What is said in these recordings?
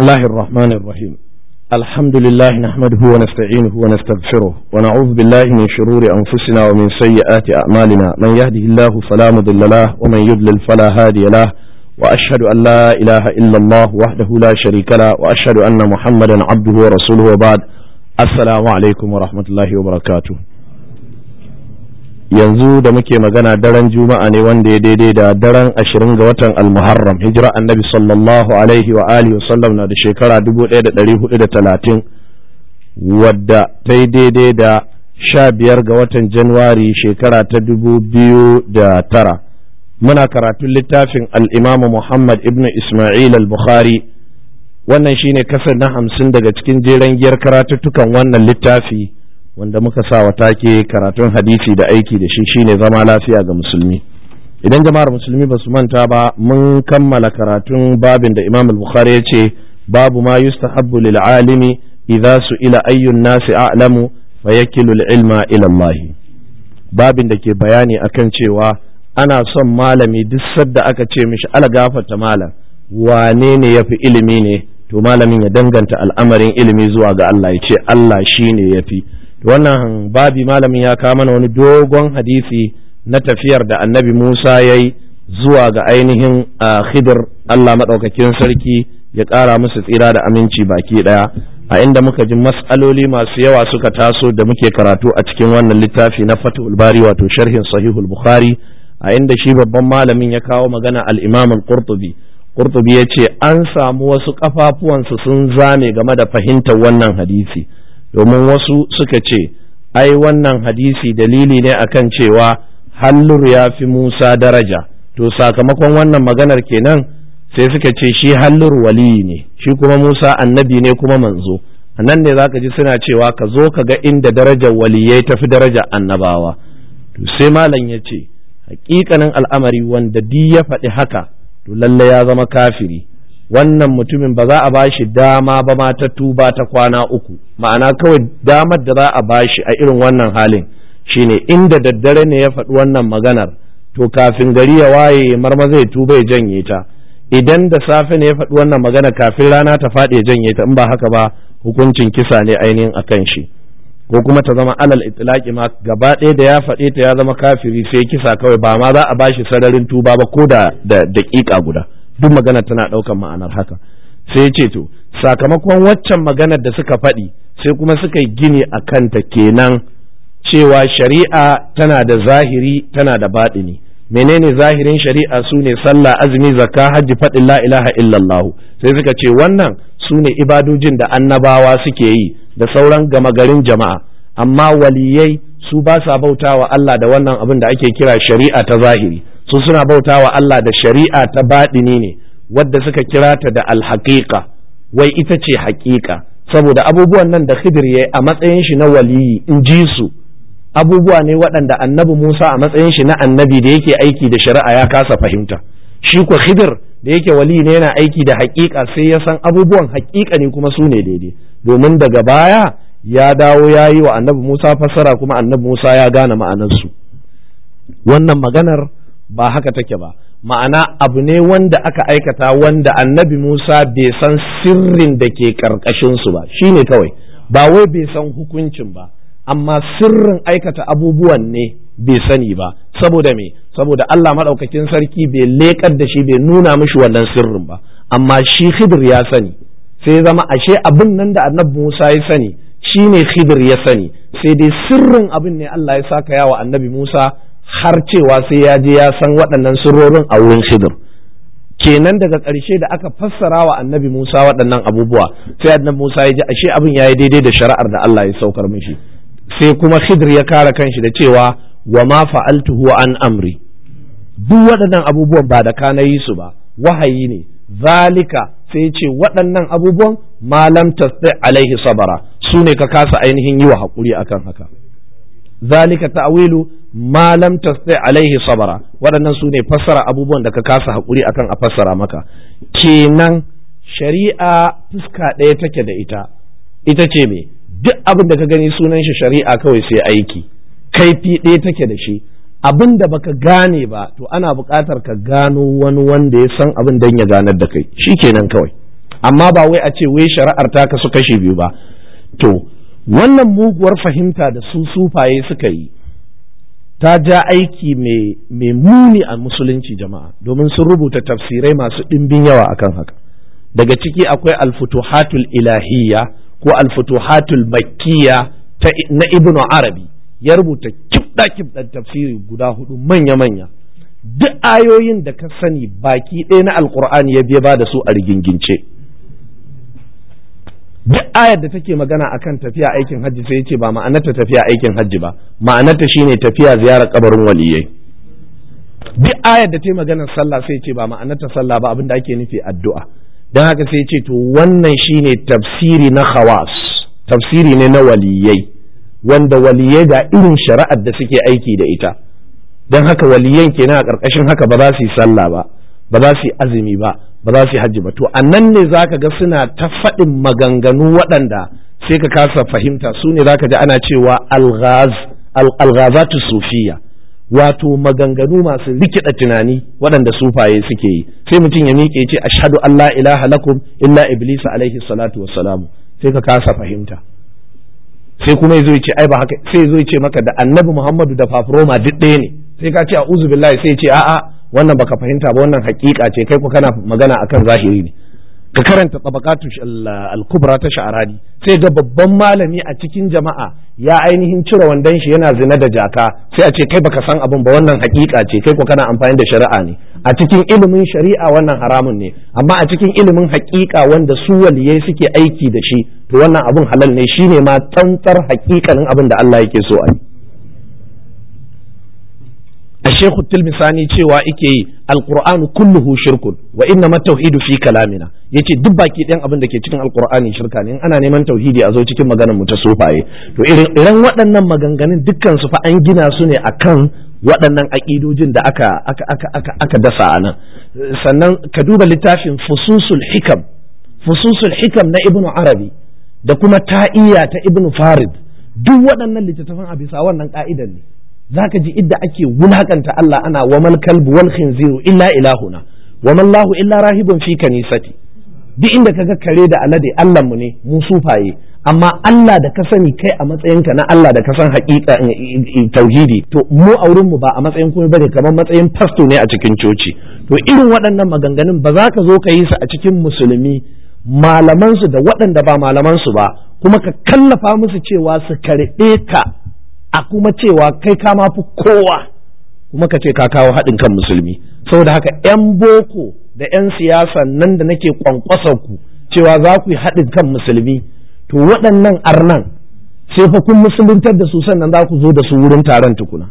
الله الرحمن الرحيم الحمد لله نحمده ونستعينه ونستغفره ونعوذ بالله من شرور أنفسنا ومن سيئات أعمالنا من يهده الله فلا مضل له ومن يضلل فلا هادي له وأشهد أن لا إله إلا الله وحده لا شريك له وأشهد أن محمدا عبده ورسوله وبعد السلام عليكم ورحمة الله وبركاته yanzu da muke magana daren juma'a ne wanda ya daidai da daren ashirin ga watan almuharram hijira annabi sallallahu alaihi wa alihi wasallam na da shekara dubu ɗaya da ɗari hudu da talatin wadda ta yi daidai da sha biyar ga watan januwari shekara ta dubu biyu da tara muna karatun littafin al'imamu muhammad ibn ismail al-bukhari wannan shine kasar na hamsin daga cikin jeren giyar karatuttukan wannan littafi wanda muka sa wa take karatun hadisi da aiki da shi shine zama lafiya ga musulmi idan jama'ar musulmi ba su manta ba mun kammala karatun babin da imam al-bukhari ya ce babu ma yustahabbu lil alimi idza ila ayyun nasi a'lamu fa yakilu ilma ila Allah babin da ke bayani akan cewa ana son malami duk sadda aka ce mishi ala gafarta malam wane ne yafi ilimi ne to malamin ya danganta al'amarin ilimi zuwa ga Allah ya ce Allah shine yafi wannan babi malamin ya kawo mana wani dogon hadisi na tafiyar da annabi Musa ya yi zuwa ga ainihin khidir Allah maɗaukakin sarki ya ƙara musu tsira da aminci baki ɗaya a inda muka ji mas'aloli masu yawa suka taso da muke karatu a cikin wannan littafi na fatul bari wato sharhin sahihul bukhari a inda shi babban malamin ya kawo magana al-imam al-qurtubi qurtubi ya ce an samu wasu kafafuwansu sun zame game da fahimtar wannan hadisi domin wasu suka ce ai wannan hadisi dalili ne akan cewa hallur ya fi Musa daraja to sakamakon wannan maganar kenan sai suka ce shi hallur waliyi ne shi kuma Musa annabi ne kuma manzo a nan ne zaka ji suna cewa ka zo ka ga inda darajar waliyai tafi darajar annabawa to sai malam ya ce hakikanin al'amari wanda di ya faɗi haka to lalle ya zama kafiri wannan mutumin ba za a bashi dama ba ma ta tuba ta kwana uku ma'ana kawai damar da za a bashi a irin wannan halin shine inda daddare ne ya faɗi wannan maganar to kafin gari ya waye marma zai tuba ya janye ta idan da safe ne ya faɗi wannan magana kafin rana ta faɗi ya janye ta in ba haka ba hukuncin kisa ne ainihin akan shi ko kuma ta zama alal itlaqi ma gaba ɗaya da ya faɗe ta ya zama kafiri sai kisa kawai ba ma za a bashi sararin tuba ba ko da daƙiƙa guda duk magana tana ɗaukan ma'anar haka sai ce to sakamakon waccan maganar da suka faɗi sai kuma suka yi gini a kanta kenan cewa shari'a tana da zahiri tana da baɗini menene zahirin shari'a su ne sallah azumi zakka hajji faɗin la ilaha illallah sai suka ce wannan su ne ibadojin da annabawa suke yi da sauran gama garin jama'a amma waliyai su ba sa bautawa Allah da wannan abin da ake kira shari'a ta zahiri su suna bauta wa Allah da shari'a ta baɗini ne wadda suka kira ta da alhaƙiƙa wai ita ce haƙiƙa saboda abubuwan nan da khidir ya a matsayin shi na waliyi in ji su abubuwa ne waɗanda annabi Musa a matsayin shi na annabi da yake aiki da shari'a ya kasa fahimta shi ko khidir da yake waliyi ne yana aiki da haƙiƙa sai ya san abubuwan haƙiƙa ne kuma su ne daidai domin daga baya ya dawo ya yi wa annabi Musa fassara kuma annabi Musa ya gane ma'anarsu wannan maganar ba haka take ba ma'ana abu ne wanda aka aikata wanda annabi Musa bai san sirrin da ke su ba shine kawai ba wai bai san hukuncin ba amma sirrin aikata abubuwan ne bai sani ba saboda me saboda Allah maɗaukakin sarki bai leƙar da shi bai nuna mishi wannan sirrin ba amma shi Khidir ya sani sai zama ashe abin nan da annabi Musa ya sani shine Khidir ya sani sai dai sirrin abin ne Allah ya saka yawa annabi Musa har cewa sai ya je ya san waɗannan sirrorin a wurin Khidir kenan daga ƙarshe da aka fassara wa annabi Musa waɗannan abubuwa sai annabi Musa ya ji ashe abin ya yi daidai da shari'ar da Allah ya saukar mishi sai kuma Khidir ya kare kanshi da cewa wa ma fa'altuhu an amri duk waɗannan abubuwan ba da kana yi su ba wahayi ne zalika sai ce waɗannan abubuwan malam tasdi alaihi sabara su ne ka kasa ainihin yi wa haƙuri akan haka zalika ta'wilu ma lam tasti alaihi sabara waɗannan su ne fassara abubuwan da ka kasa haƙuri akan a fassara maka kenan shari'a fuska ɗaya take da ita ita ce me duk abin da ka gani sunan shi shari'a kawai sai aiki kaifi ɗaya take da shi abin da baka gane ba to ana buƙatar ka gano wani wanda ya san abin dan ya ganar da kai shikenan kawai amma ba wai a ce wai shari'ar ta kasu kashe biyu ba to wannan muguwar fahimta da su sufaye suka yi ta ja aiki mai muni a musulunci jama'a domin sun rubuta tafsirai masu ɗimbin yawa akan haka daga ciki akwai alfutuhatul ilahiyya ko alfutuhatul makkiya na ibnu arabi ya rubuta kibda kibdan tafsiri guda hudu manya manya duk ayoyin da ka sani baki ɗaya na alkur'ani ya biya ba da su a rigingince duk ayar da take magana akan tafiya aikin hajji sai ya ce ba ma'anarta tafiya aikin hajji ba ma'anarta shine tafiya ziyarar kabarin waliyai duk ayar da ta yi maganar sallah sai ya ce ba ma'anarta sallah ba abin da ake nufi addu'a don haka sai ya ce to wannan shine tafsiri na khawas tafsiri ne na waliyai wanda waliyai ga irin shari'ar da suke aiki da ita don haka waliyan kenan a ƙarƙashin haka ba za su yi sallah ba ba za su yi azumi ba ba za su yi hajji ba to a nan ne za ka ga suna ta faɗin maganganu waɗanda sai ka kasa fahimta su ne za ka ji ana cewa alghazatu sufiya wato maganganu masu rikida tunani waɗanda sufaye suke yi sai mutum ya miƙe ce ashhadu an la ilaha lakum illa iblis alaihi salatu wassalamu sai ka kasa fahimta sai kuma ya zo ce ai ba haka sai ya zo ce maka da annabi muhammadu da fafroma duk ɗaya ne sai ka ce a'udhu billahi sai ya ce a'a wannan baka fahimta ba wannan hakika ce kai ko kana magana akan zahiri ne ka karanta tabaqatu al-kubra ta sha'arani sai ga babban malami a cikin jama'a ya ainihin cire wandon shi yana zina da jaka sai a ce kai baka san abin ba wannan hakika ce kai ko kana amfani da shari'a ne a cikin ilimin shari'a wannan haramun ne amma a cikin ilimin hakika wanda su waliyai suke aiki da shi to wannan abin halal ne shine ma tsantsar hakikanin abin da Allah yake so a yi الشيخ التلمساني cewa ike yi alqur'anu kulluhu shirkun wa inna ma tauhidu fi kalamina yace duk baki ɗayan abin da ke cikin alqur'ani shirka ne in ana neman tauhidi a zo cikin maganar mu ta sufaye to irin irin waɗannan maganganun dukkan su fa an gina su ne akan waɗannan aƙidojin da aka aka aka aka aka dasa a nan sannan ka duba littafin fususul hikam fususul hikam na ibnu arabi da kuma ta'iya ta ibnu farid duk waɗannan littattafan a bisa wannan ka'idan ne zaka ji idda ake wulakanta Allah ana wa mal kalbu wal khinziru illa ilahuna wa man lahu illa rahibun fi kanisati duk inda kaga kare da alade Allah mu ne mu sufaye amma Allah da ka sani kai a matsayinka na Allah da ka san haƙiƙa tauhidi to mu a wurin mu ba a matsayin komai bane kamar matsayin fasto ne a cikin coci to irin waɗannan maganganun ba za ka zo ka yi su a cikin musulmi malaman su da waɗanda ba malaman su ba kuma ka kallafa musu cewa su karɓe ka a kuma cewa kai ka ma fi kowa kuma ka ce ka kawo haɗin kan musulmi saboda haka 'yan boko da 'yan siyasa nan da nake kwankwasa ku cewa za ku yi haɗin kan musulmi to waɗannan arnan sai fa kun musuluntar da su sannan za ku zo da su wurin taron tukuna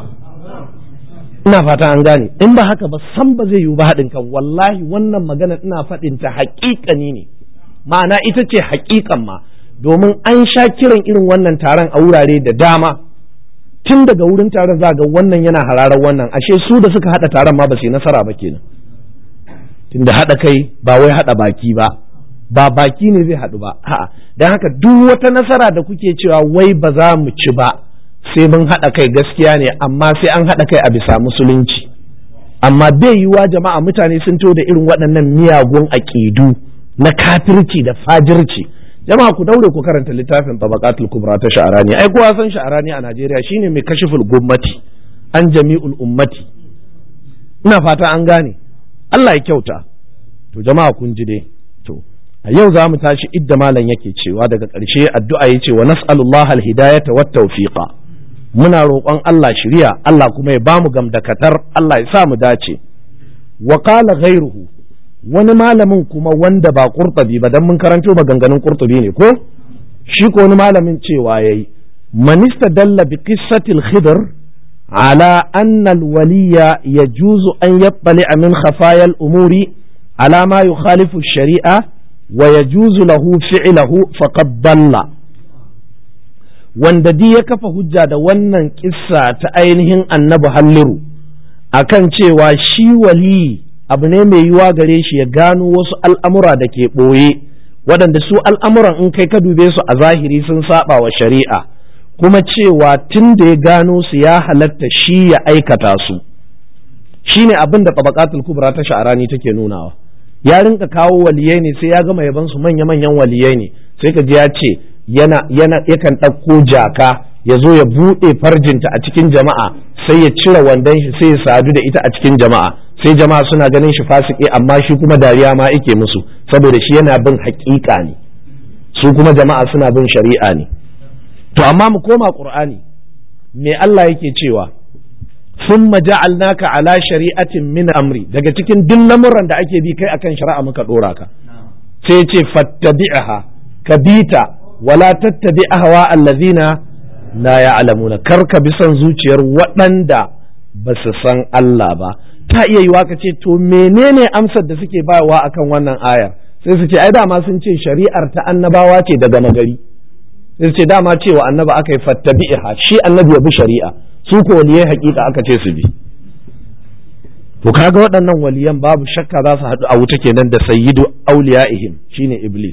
ina fata an gane in ba haka ba san ba zai yiwu ba haɗin kan wallahi wannan magana ina faɗin ta haƙiƙani ne ma'ana ita ce haƙiƙan ma domin an sha kiran irin wannan taron a wurare da dama tun daga wurin taron za ga wannan yana hararar wannan ashe su da suka haɗa taron ma ba su yi nasara ba kenan tunda haɗa kai ba wai haɗa baki ba ba baki ne zai haɗu ba a'a don haka duk wata nasara da kuke cewa wai ba za mu ci ba sai mun haɗa kai gaskiya ne amma sai an haɗa kai a bisa musulunci amma bai yiwuwa jama'a mutane sun to da irin waɗannan miyagun aƙidu na kafirci da fajirci jama'a ku daure ku karanta littafin tabaqatul kubra ta sha'arani ai kowa san sha'arani a Najeriya shine mai kashiful gummati an jami'ul ummati ina fata an gane Allah ya kyauta to jama'a kun ji dai to a yau za mu tashi idda malam yake cewa daga ƙarshe addu'a ya ce wa nas'alullaha alhidayata wat tawfiqa muna roƙon Allah shiriya Allah kuma ya bamu gamdakatar Allah ya sa mu dace wa qala ghayruhu wani malamin kuma wanda ba qurtubi ba dan mun karanto maganganun qurtubi ne ko shi ko wani malamin cewa yayi man istadalla bi qissati al-khidr ala anna al-waliya yajuzu an yattali'a min khafaya al-umuri ala ma yukhalifu ash-shari'a wa yajuzu lahu fi'luhu faqad dalla wanda di ya kafa hujja da wannan kissa ta ainihin annabi halliru akan cewa shi wali abu ne mai yiwa gare shi ya gano wasu al'amura da ke ɓoye waɗanda su al'amuran in kai ka dube su a zahiri sun saba wa shari'a kuma cewa tun da ya gano su ya halatta shi ya aikata su shi ne abin da tabakatul kubra ta sha'arani take nunawa ya rinka kawo waliyai ne sai ya gama yaban su manya manyan waliyai ne sai ka ji ya ce yana yana yakan ɗauko jaka ya zo ya buɗe farjinta a cikin jama'a sai ya cire wandon shi sai ya sadu da ita a cikin jama'a sai jama'a suna ganin shi fasiki amma shi kuma dariya ma yake musu saboda shi yana bin haƙiƙa ne su kuma jama'a suna bin shari'a ne to amma mu koma qur'ani me Allah yake cewa ثم جعلناك على شريعة من amri daga cikin duk lamuran da ake bi kai akan shari'a muka dora ka sai ce fattabi'aha ka bita wala tattabi ahwa allazina la ya'lamuna kar ka bi son zuciyar waɗanda ba su san Allah ba ta iya yiwa ka ce to menene amsar da suke bayarwa akan wannan ayar sai su ce ai dama sun ce shari'ar ta annabawa ce daga magari sai su ce dama cewa annaba aka yi fattabi'aha shi annabi ya bi shari'a su ko waliyai hakika aka ce su bi to kaga waɗannan waliyan babu shakka za su haɗu a wuta kenan da sayyidu auliya'ihim shine iblis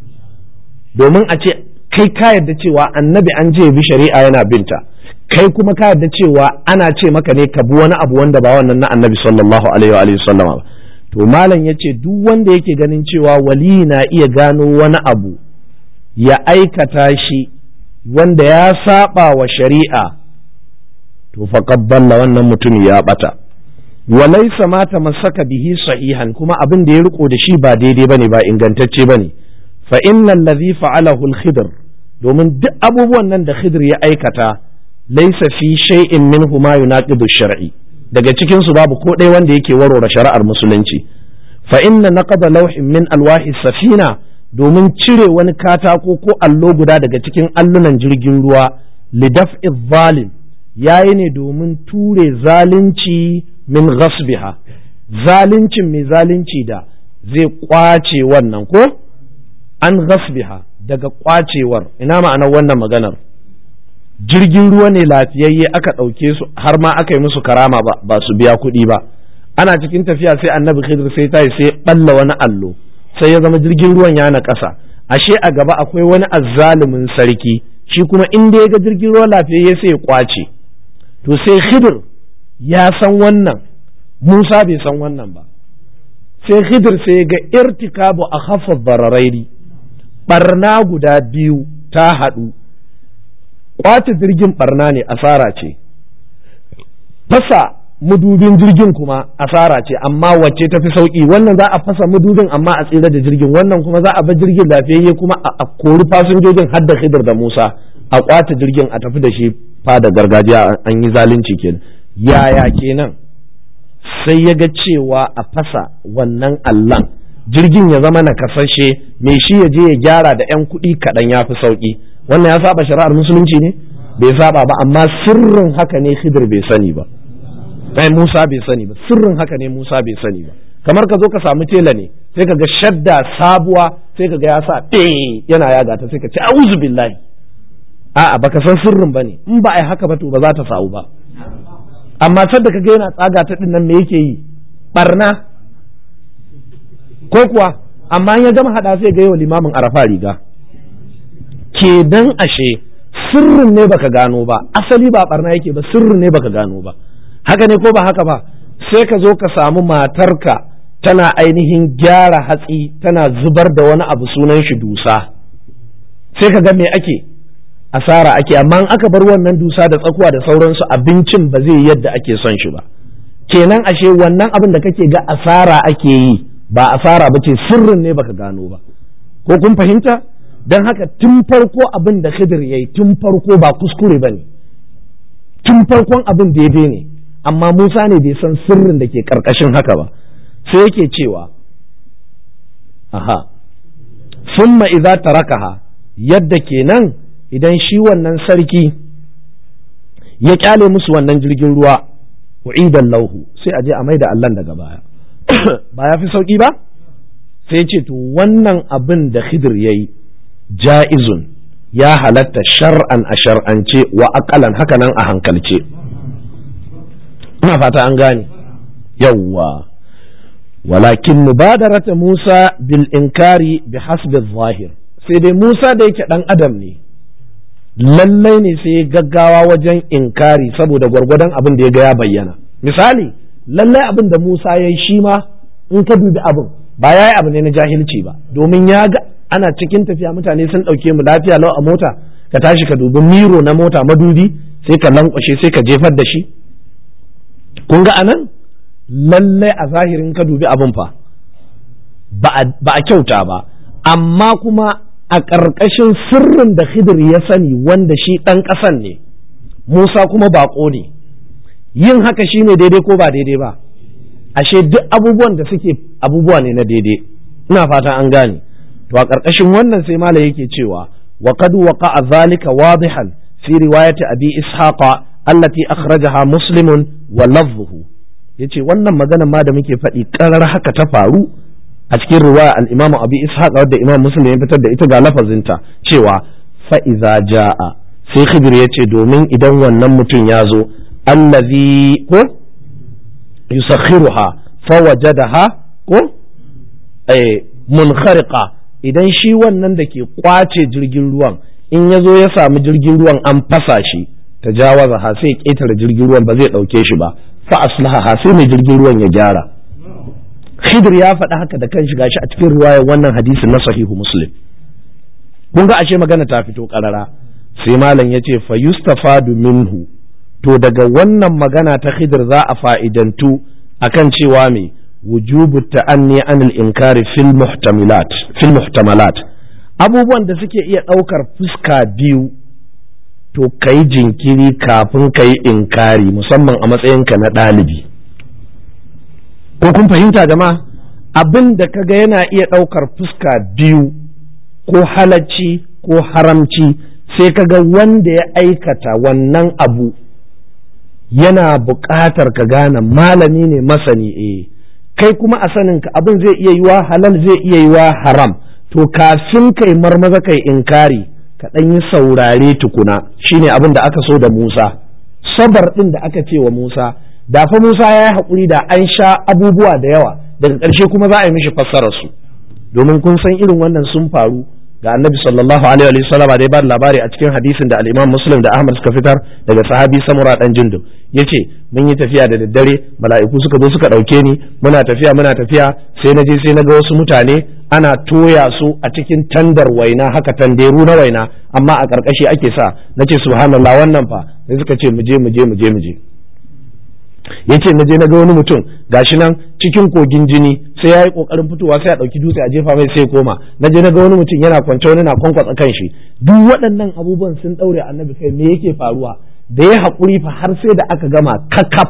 domin a ce kai ka yarda cewa annabi an je bi shari'a yana binta kai kuma ka yarda cewa ana ce maka ne ka bi wani abu wanda ba wannan na annabi sallallahu alaihi wa alihi sallama ba to malam yace duk wanda yake ganin cewa wali na iya gano wani abu ya aikata shi wanda ya saba wa shari'a to faqad dalla wannan mutum ya bata walaysa ma tamassaka bihi sahihan kuma abin da ya riko da shi ba daidai bane ba ingantacce bane fa innal ladhi fa'alahu al-khidr domin duk abubuwan nan da khidr ya aikata laysa fi shay'in minhu ma yunaqidu shar'i daga cikin su babu ko ɗaya wanda yake warware shari'ar musulunci fa inna naqada lawhin min alwahi safina domin cire wani katako ko allo guda daga cikin allunan jirgin ruwa lidaf'i zalim yayi ne domin ture zalunci min ghasbiha zaluncin mai zalunci da zai kwace wannan ko an ghasbiha daga kwacewar ina ma'anar wannan maganar jirgin ruwa ne lafiyayye aka ɗauke su har ma aka yi musu karama ba, ba su biya kuɗi ba ana cikin tafiya sai annabi khidir sai tayi sai balla wani allo sai ya zama jirgin ruwan ya na ƙasa ashe a gaba akwai wani azzalumin sarki shi kuma in da ya ga jirgin ruwa lafiyayye sai ya kwace to sai khidir ya san wannan musa bai san wannan ba sai khidir sai ya ga irtikabu a hafa bararairi barna guda biyu ta haɗu kwace jirgin barna ne asara ce fasa mudubin jirgin kuma asara ce amma wacce ta fi sauki wannan za a fasa mudubin amma a tsira da jirgin wannan kuma za a bar jirgin lafiyayye kuma a kori fasinjojin har da khidir da musa a kwace jirgin a tafi da shi fada gargajiya an yi zalunci kenan yaya kenan sai ya ga cewa a fasa wannan allan jirgin ya zama na kasashe mai shi ya je ya gyara da 'yan kuɗi kaɗan ya fi sauƙi wannan ya saba shari'ar musulunci ne bai saba ba amma sirrin haka ne khidir bai sani ba ai Musa bai sani ba sirrin haka ne Musa bai sani ba kamar ka zo ka samu tela ne sai ka ga shadda sabuwa sai ka ga ya sa yana yaga ta sai ka ce a'udhu billahi a'a baka san sirrin bane in ba ai haka ba to ba za ta samu ba amma sadda ka ga yana tsaga ta din nan me yake yi barna ko kuwa amma in ya gama hada sai ga yawa limamin arafa riga kenan ashe sirrin ne baka gano ba asali ba barna yake ba sirrin ne baka gano ba haka ne ko ba haka ba sai ka zo ka samu matarka tana ainihin gyara hatsi tana zubar da wani abu sunan shi dusa sai ka ga me ake asara ake amma in aka bar wannan dusa da tsakuwa da sauransu abincin ba zai yadda ake son shi ba kenan ashe wannan abin da kake ga asara ake yi ba asara ba ce sirrin ne baka gano ba ko kun fahimta don haka tun farko abin da khidir ya yi tun farko ba kuskure ba ne tun farkon abin daidai ne amma Musa ne bai san sirrin da ke karkashin haka ba sai yake cewa aha summa idza tarakaha yadda kenan idan shi wannan sarki ya kyale musu wannan jirgin ruwa u'idan lauhu sai a je a maida Allah daga baya ba ya fi sauki ba sai ce to wannan abin da Khidir yayi ja'izun ya halatta shar'an a shar'ance wa aqalan hakanan a hankalce ina fata an gane yawwa walakin mubadarata Musa bil inkari bi hasbi zahir sai dai Musa da yake dan adam ne lallai ne sai gaggawa wajen inkari saboda gwargwadon abin da ya ga ya bayyana misali lallai abin da Musa ya yi shi ma in ka dubi abin ba yayi abu ne na jahilci ba domin ya ga ana cikin tafiya mutane sun ɗauke mu lafiya lau a mota ka tashi ka dubi miro na mota madubi sai ka lankwashe sai ka jefar da shi kun ga anan lallai a zahirin ka dubi abin fa ba a kyauta ba amma kuma a ƙarƙashin sirrin da Khidir ya sani wanda shi ɗan ƙasan ne Musa kuma baƙo ne yin haka shi ne daidai ko ba daidai ba ashe duk abubuwan da suke abubuwa ne na daidai ina fata an gane to a ƙarƙashin wannan sai mala yake cewa wa qad waqa'a zalika wadihan fi riwayati abi ishaqa allati akhrajaha muslimun wa lafzuhu yace wannan magana ma da muke faɗi ƙarar haka ta faru a cikin riwaya al-imam abi ishaq wadda imam muslim ya fitar da ita ga lafazinta cewa fa iza jaa sai khidir yace domin idan wannan mutum ya zo allazi ko yusakhiruha fa wajadaha ko eh munkhariqa idan shi wannan da ke kwace jirgin ruwan in ya zo ya samu jirgin ruwan an fasa shi tajawaza ha sai ƙetare jirgin ruwan ba zai ɗauke shi ba fa aslaha ha sai mai jirgin ruwan ya gyara Khidir ya faɗi haka da kanshi gashi a cikin riwayar wannan hadisin na sahihu Muslim. Kun ga ashe magana ta fito ƙarara sai malam ya ce fa yustafadu minhu to daga wannan magana ta Khidir za a fa'idantu akan cewa me wujubu ta'anni anil inkari fil muhtamilat fil muhtamalat abubuwan da suke iya ɗaukar fuska biyu to kai jinkiri kafin kai inkari musamman a matsayinka na ɗalibi. ko kun fahimta jama'a abin da kaga yana iya ɗaukar fuska biyu ko halacci ko haramci sai kaga wanda ya aikata wannan abu yana buƙatar ka gane malami ne masani eh kai kuma a saninka abin zai iya yiwa halal zai iya yiwa haram to kafin kai marmaza kai inkari ka ɗan yi saurare tukuna shine abin da aka so da Musa sabar ɗin da aka ce wa Musa da fa Musa ya yi haƙuri da an sha abubuwa da yawa daga ƙarshe kuma za a yi mishi fassarar su domin kun san irin wannan sun faru ga annabi sallallahu alaihi wa sallam da ya ba labari a cikin hadisin da al-Imam Muslim da Ahmad suka fitar daga sahabi Samura dan Jundub yace mun yi tafiya da daddare mala'iku suka zo suka dauke ni muna tafiya muna tafiya sai na je sai na ga wasu mutane ana toya su a cikin tandar waina haka tanderu na waina amma a ƙarƙashi ake sa nace subhanallah wannan fa sai suka ce mu je mu je mu je mu je yace na je na ga wani mutum gashi nan cikin kogin jini sai ya yi kokarin fitowa sai a ɗauki dutse a jefa mai sai koma na je na ga wani mutum yana kwance wani na kwankwatsa kan shi duk waɗannan abubuwan sun ɗaure annabi kai me yake faruwa da ya haƙuri fa har sai da aka gama kakaf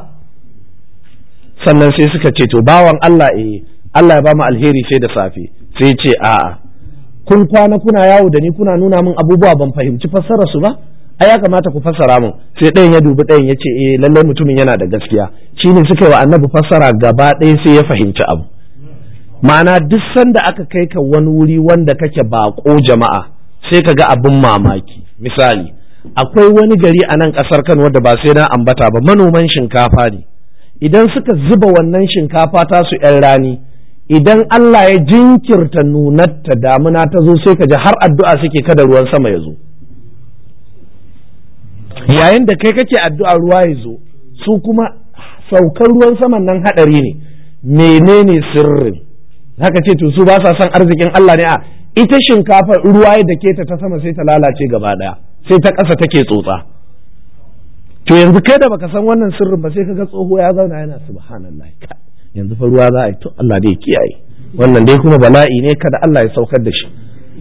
sannan sai suka ce to bawan Allah eh Allah ya ba mu alheri sai da safe sai ce a'a kun kwana kuna yawo da ni kuna nuna min abubuwa ban fahimci fassarar su ba ai ya kamata ku fassara mun sai ɗayan ya dubi ɗayan ya ce eh lallai mutumin yana da gaskiya shi ne suka yi wa annabi fassara gaba ɗaya sai ya fahimci abu ma'ana duk sanda aka kai ka wani wuri wanda kake baƙo jama'a sai ka ga abin mamaki misali akwai wani gari a nan ƙasar Kano wadda ba sai na ambata ba manoman shinkafa ne idan suka zuba wannan shinkafa ta su ‘yan rani idan Allah ya jinkirta nunarta damuna ta zo sai ka ji har addu'a suke kada ruwan sama ya zo yayin da kai kake addu'a ruwa ya zo su kuma saukar ruwan saman nan hadari ne menene sirrin haka ce to su ba sa son arzikin Allah ne a ita shinkafa ruwa da ke ta ta sama sai ta lalace gaba daya sai ta ƙasa take tsotsa to yanzu kai da baka san wannan sirrin ba sai kaga tsoho ya zauna yana subhanallah yanzu fa ruwa za a yi to Allah dai kiyaye wannan dai kuma bala'i ne kada Allah ya saukar da shi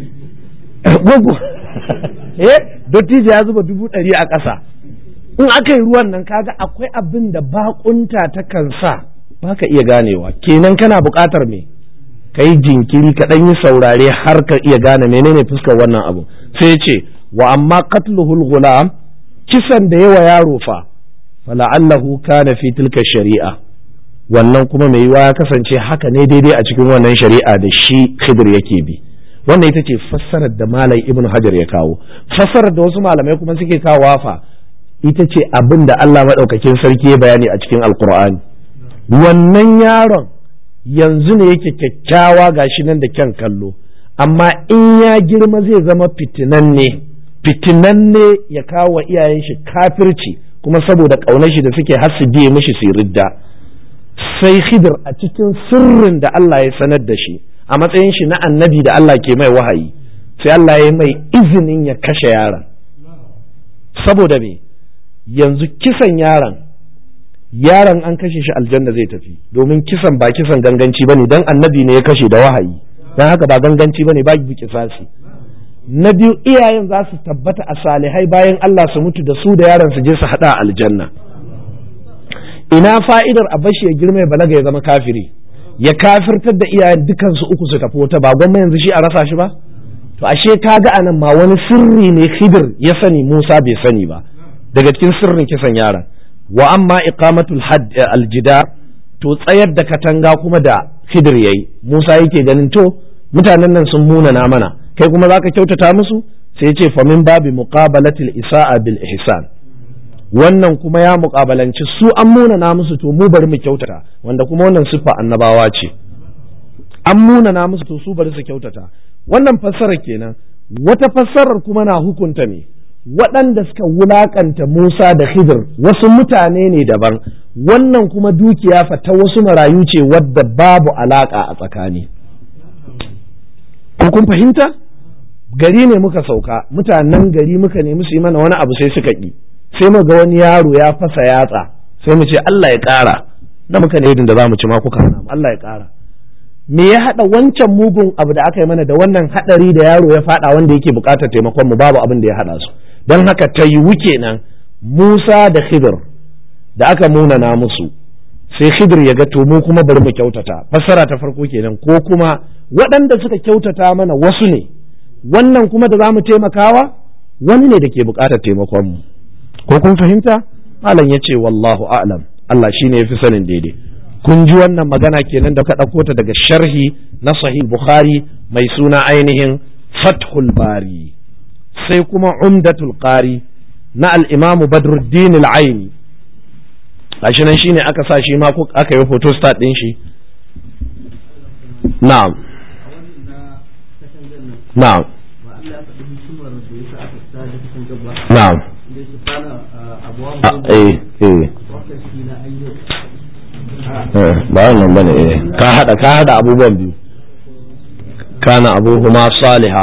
eh dottijo ya zuba dubu ɗari a ƙasa in aka yi ruwan nan kaga akwai abin da bakunta ta kan sa ba ka iya ganewa kenan kana buƙatar me ka yi jinkiri ka ɗan yi saurare har ka iya gane menene fuskar wannan abu sai ce wa amma qatluhul ghulam kisan da yawa yaro fa fala'allahu kana fi tilka shari'a wannan kuma mai yiwa ya kasance haka ne daidai a cikin wannan shari'a da shi khidir yake bi wannan ita ce fassarar da malam ibnu hajar ya kawo fassarar da wasu malamai kuma suke kawo fa ita ce abin da Allah maɗaukakin sarki ya bayani a cikin alkur'ani wannan yaron yanzu ne yake kyakkyawa gashi nan da kyan kallo amma in ya girma zai zama fitinanne fitinanne ya kawo wa iyayen shi kafirci kuma saboda ƙaunar shi da suke har su biye mishi su ridda sai khidir a cikin sirrin da Allah ya sanar da shi a matsayin shi na annabi da Allah ke mai wahayi sai Allah ya mai izinin ya kashe yaron saboda me yanzu kisan yaron yaron an kashe shi aljanna zai tafi domin kisan ba kisan ganganci bane dan annabi ne ya kashe da wahayi dan haka ba ganganci bane ba bi kisasi na biyu iyayen za su tabbata a salihai bayan Allah su mutu da su da yaron su je su hada aljanna ina fa'idar a bashi ya girma ya balaga ya zama kafiri ya kafirtar da iyayen dukansu uku su tafi wata ba gwamma yanzu shi a rasa shi ba to ashe kaga anan ma wani sirri ne khidir ya sani Musa bai sani ba daga cikin sirrin kisan yaron wa amma iqamatul hadd aljida to tsayar da katanga kuma da khidir yayi Musa yake ganin to mutanen nan sun munana mana kai kuma zaka kyautata musu sai ya ce fa min babi muqabalatil isa'a bil ihsan wannan kuma ya muƙabalanci su an munana musu to mu bari mu kyautata wanda kuma wannan siffa annabawa ce an munana musu to su bari su kyautata wannan fassarar kenan wata fassarar kuma na hukunta ne waɗanda suka wulaƙanta Musa da Khidir wasu mutane ne daban wannan kuma dukiya fa ta wasu marayu ce wadda babu alaƙa a tsakani ko kun fahimta gari ne muka sauka mutanen gari muka nemi su yi mana wani abu sai suka ƙi sai mu ga wani yaro ya fasa yatsa sai mu ce Allah ya ƙara na muka ne da za mu ci ma kuka hana mu Allah ya ƙara me ya haɗa wancan mugun abu da aka yi mana da wannan haɗari da yaro ya faɗa wanda yake buƙatar taimakon mu babu abin da ya haɗa su don haka ta yiwu kenan Musa da Khidir da aka munana musu sai Khidir ya ga to mu kuma bari mu kyautata fassara ta farko kenan ko kuma waɗanda suka kyautata mana wasu ne wannan kuma da za mu taimakawa wani ne da ke buƙatar taimakon mu ko kun fahimta malam ya ce wallahu a'lam Allah shi ne ya fi sanin daidai kun ji wannan magana kenan da ka ɗauko ta daga sharhi na sahih bukhari mai suna ainihin fathul bari sai kuma umdatul qari na al-imam badruddin al-aini gashi nan shine aka sa shi ma aka yi photo start din shi na'am na'am na'am ba wannan bane eh ka hada ka hada abubuwan biyu kana abuhuma saliha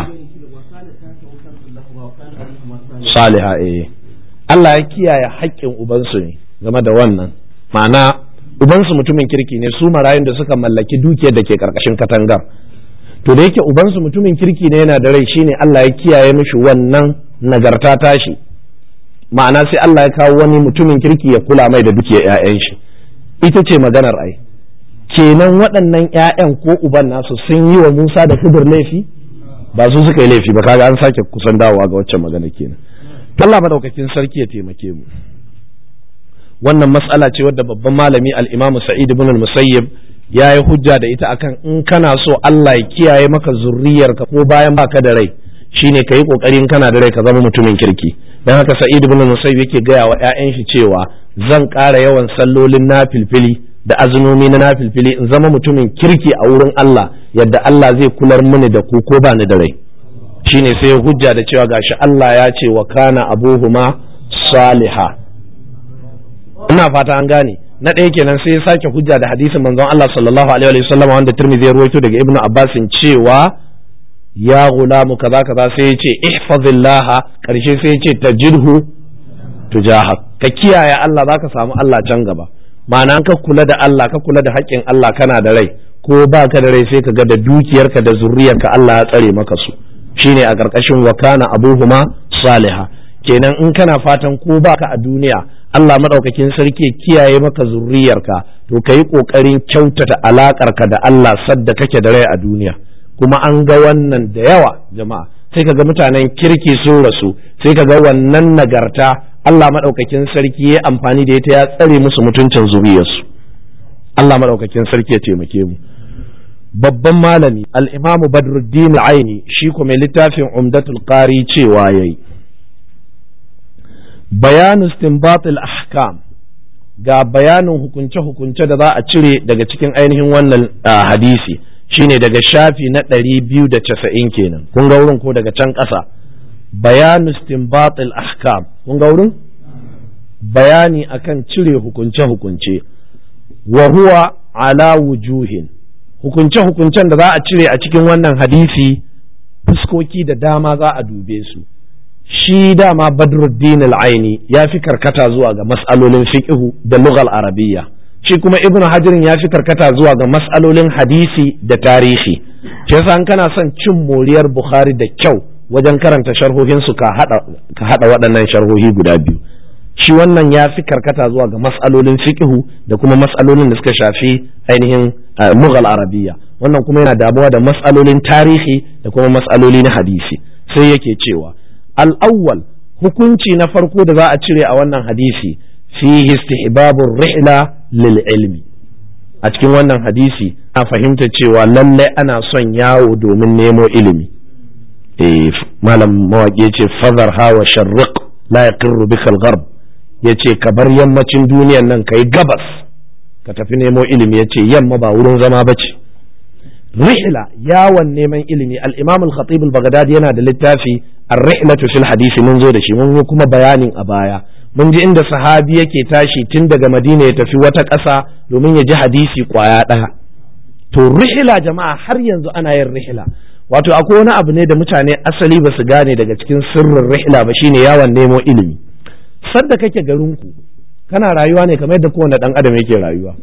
saliha eh Allah ya kiyaye haƙƙin ubansu ne game da wannan ma'ana ubansu mutumin kirki ne su marayun da suka mallaki dukiyar da ke karkashin katangar to da yake ubansu mutumin kirki ne yana da rai shine Allah ya kiyaye mishi wannan nagarta tashi ma'ana sai Allah ya kawo wani mutumin kirki ya kula mai da dukiyar 'ya'yan shi ita ce maganar ai kenan waɗannan 'ya'yan ko uban nasu sun yi wa Musa da Khidir laifi ba su suka yi laifi ba kaga an sake kusan dawowa ga waccan magana kenan Allah madaukakin sarki ya taimake mu wannan matsala ce wadda babban malami al-Imam Sa'id ibn al-Musayyib ya yi hujja da ita akan in kana so Allah ya kiyaye maka zurriyarka ko bayan baka da rai shine ka yi kokarin kana da rai ka zama mutumin kirki dan haka Sa'id ibn al-Musayyib yake gaya wa ƴaƴan shi cewa zan ƙara yawan sallolin nafilfili da azumomi na nafilfili in zama mutumin kirki a wurin Allah yadda Allah zai kular mini da ku ko ba ni da rai shine sai hujja da cewa gashi Allah ya ce wa kana abuhuma saliha ina fata an gane na ɗaya kenan sai ya sake hujja da hadisin manzon Allah sallallahu alaihi wa sallam wanda Tirmidhi ya ruwaito daga Ibn Abbas cewa ya gulamu kaza kaza sai ya ce ihfazillah karshe sai ya ce tajidhu tujahak ka kiyaye Allah zaka samu Allah can gaba ma'ana ka kula da Allah ka kula da haƙƙin Allah kana da rai ko ba ka da rai sai ka ga da dukiyarka da zurriyarka Allah ya tsare maka su shine a ƙarƙashin wa kana abuhuma saliha kenan in kana fatan ko baka a duniya Allah madaukakin sarki kiyaye maka zurriyarka to ka yi ƙoƙarin kyautata alaƙarka da Allah sadda kake da rai a duniya kuma an ga wannan da yawa jama'a sai ka ga mutanen kirki sun rasu sai ka ga wannan nagarta Allah madaukakin sarki ya amfani da ita ya tsare musu mutuncin zuriyarsu Allah madaukakin sarki ya taimake mu babban malami al-imamu badruddin aini shi kuma littafin umdatul qari cewa yayi bayanu istinbat al-ahkam ga bayanin hukunce-hukunce da za a cire daga cikin ainihin wannan hadisi shine daga shafi na ɗari biyu da casa'in kenan kun ga wurin ko daga can ƙasa bayanu istinbat al-ahkam kun ga wurin bayani akan cire hukunce-hukunce wa huwa ala wujuhin hukunce-hukuncen da za a cire a cikin wannan hadisi fuskoki da dama za a dube su shi dama badruddin al-aini ya fi karkata zuwa ga mas'alolin fiqhu da lughal arabiyya shi kuma ibnu hajirin ya fi karkata zuwa ga mas'alolin hadisi da tarihi shi yasa an kana son cin moriyar bukhari da kyau wajen karanta sharhohin su ka hada ka hada waɗannan sharhohi guda biyu shi wannan ya fi karkata zuwa ga mas'alolin fiqhu da kuma mas'alolin da suka shafi ainihin mughal arabiyya wannan kuma yana damuwa da mas'alolin tarihi da kuma mas'aloli na hadisi sai yake cewa al-awwal hukunci na farko da za a cire a wannan hadisi fihi istihbabur rihla lil ilmi a cikin wannan hadisi a fahimta cewa lallai ana son yawo domin nemo ilimi eh malam mawaƙi ce fadar hawa sharriq la yaqirru bika al-gharb yace ka bar yammacin duniyan nan kai gabas ka tafi nemo ilimi yace yamma ba wurin zama bace rihla yawon neman ilimi al-imam al-khatib al-baghdadi yana da littafi ar-rihlatu fil hadisi mun zo da shi mun yi kuma bayanin a baya mun ji inda sahabi yake tashi tun daga madina ya tafi wata ƙasa domin ya ji hadisi kwaya ɗaya to rihla jama'a har yanzu ana yin rihla wato akwai wani abu ne da mutane asali ba su gane daga cikin sirrin rihla ba shine yawon nemo ilimi sadda kake garinku kana rayuwa ne kamar yadda kowane ɗan adam yake rayuwa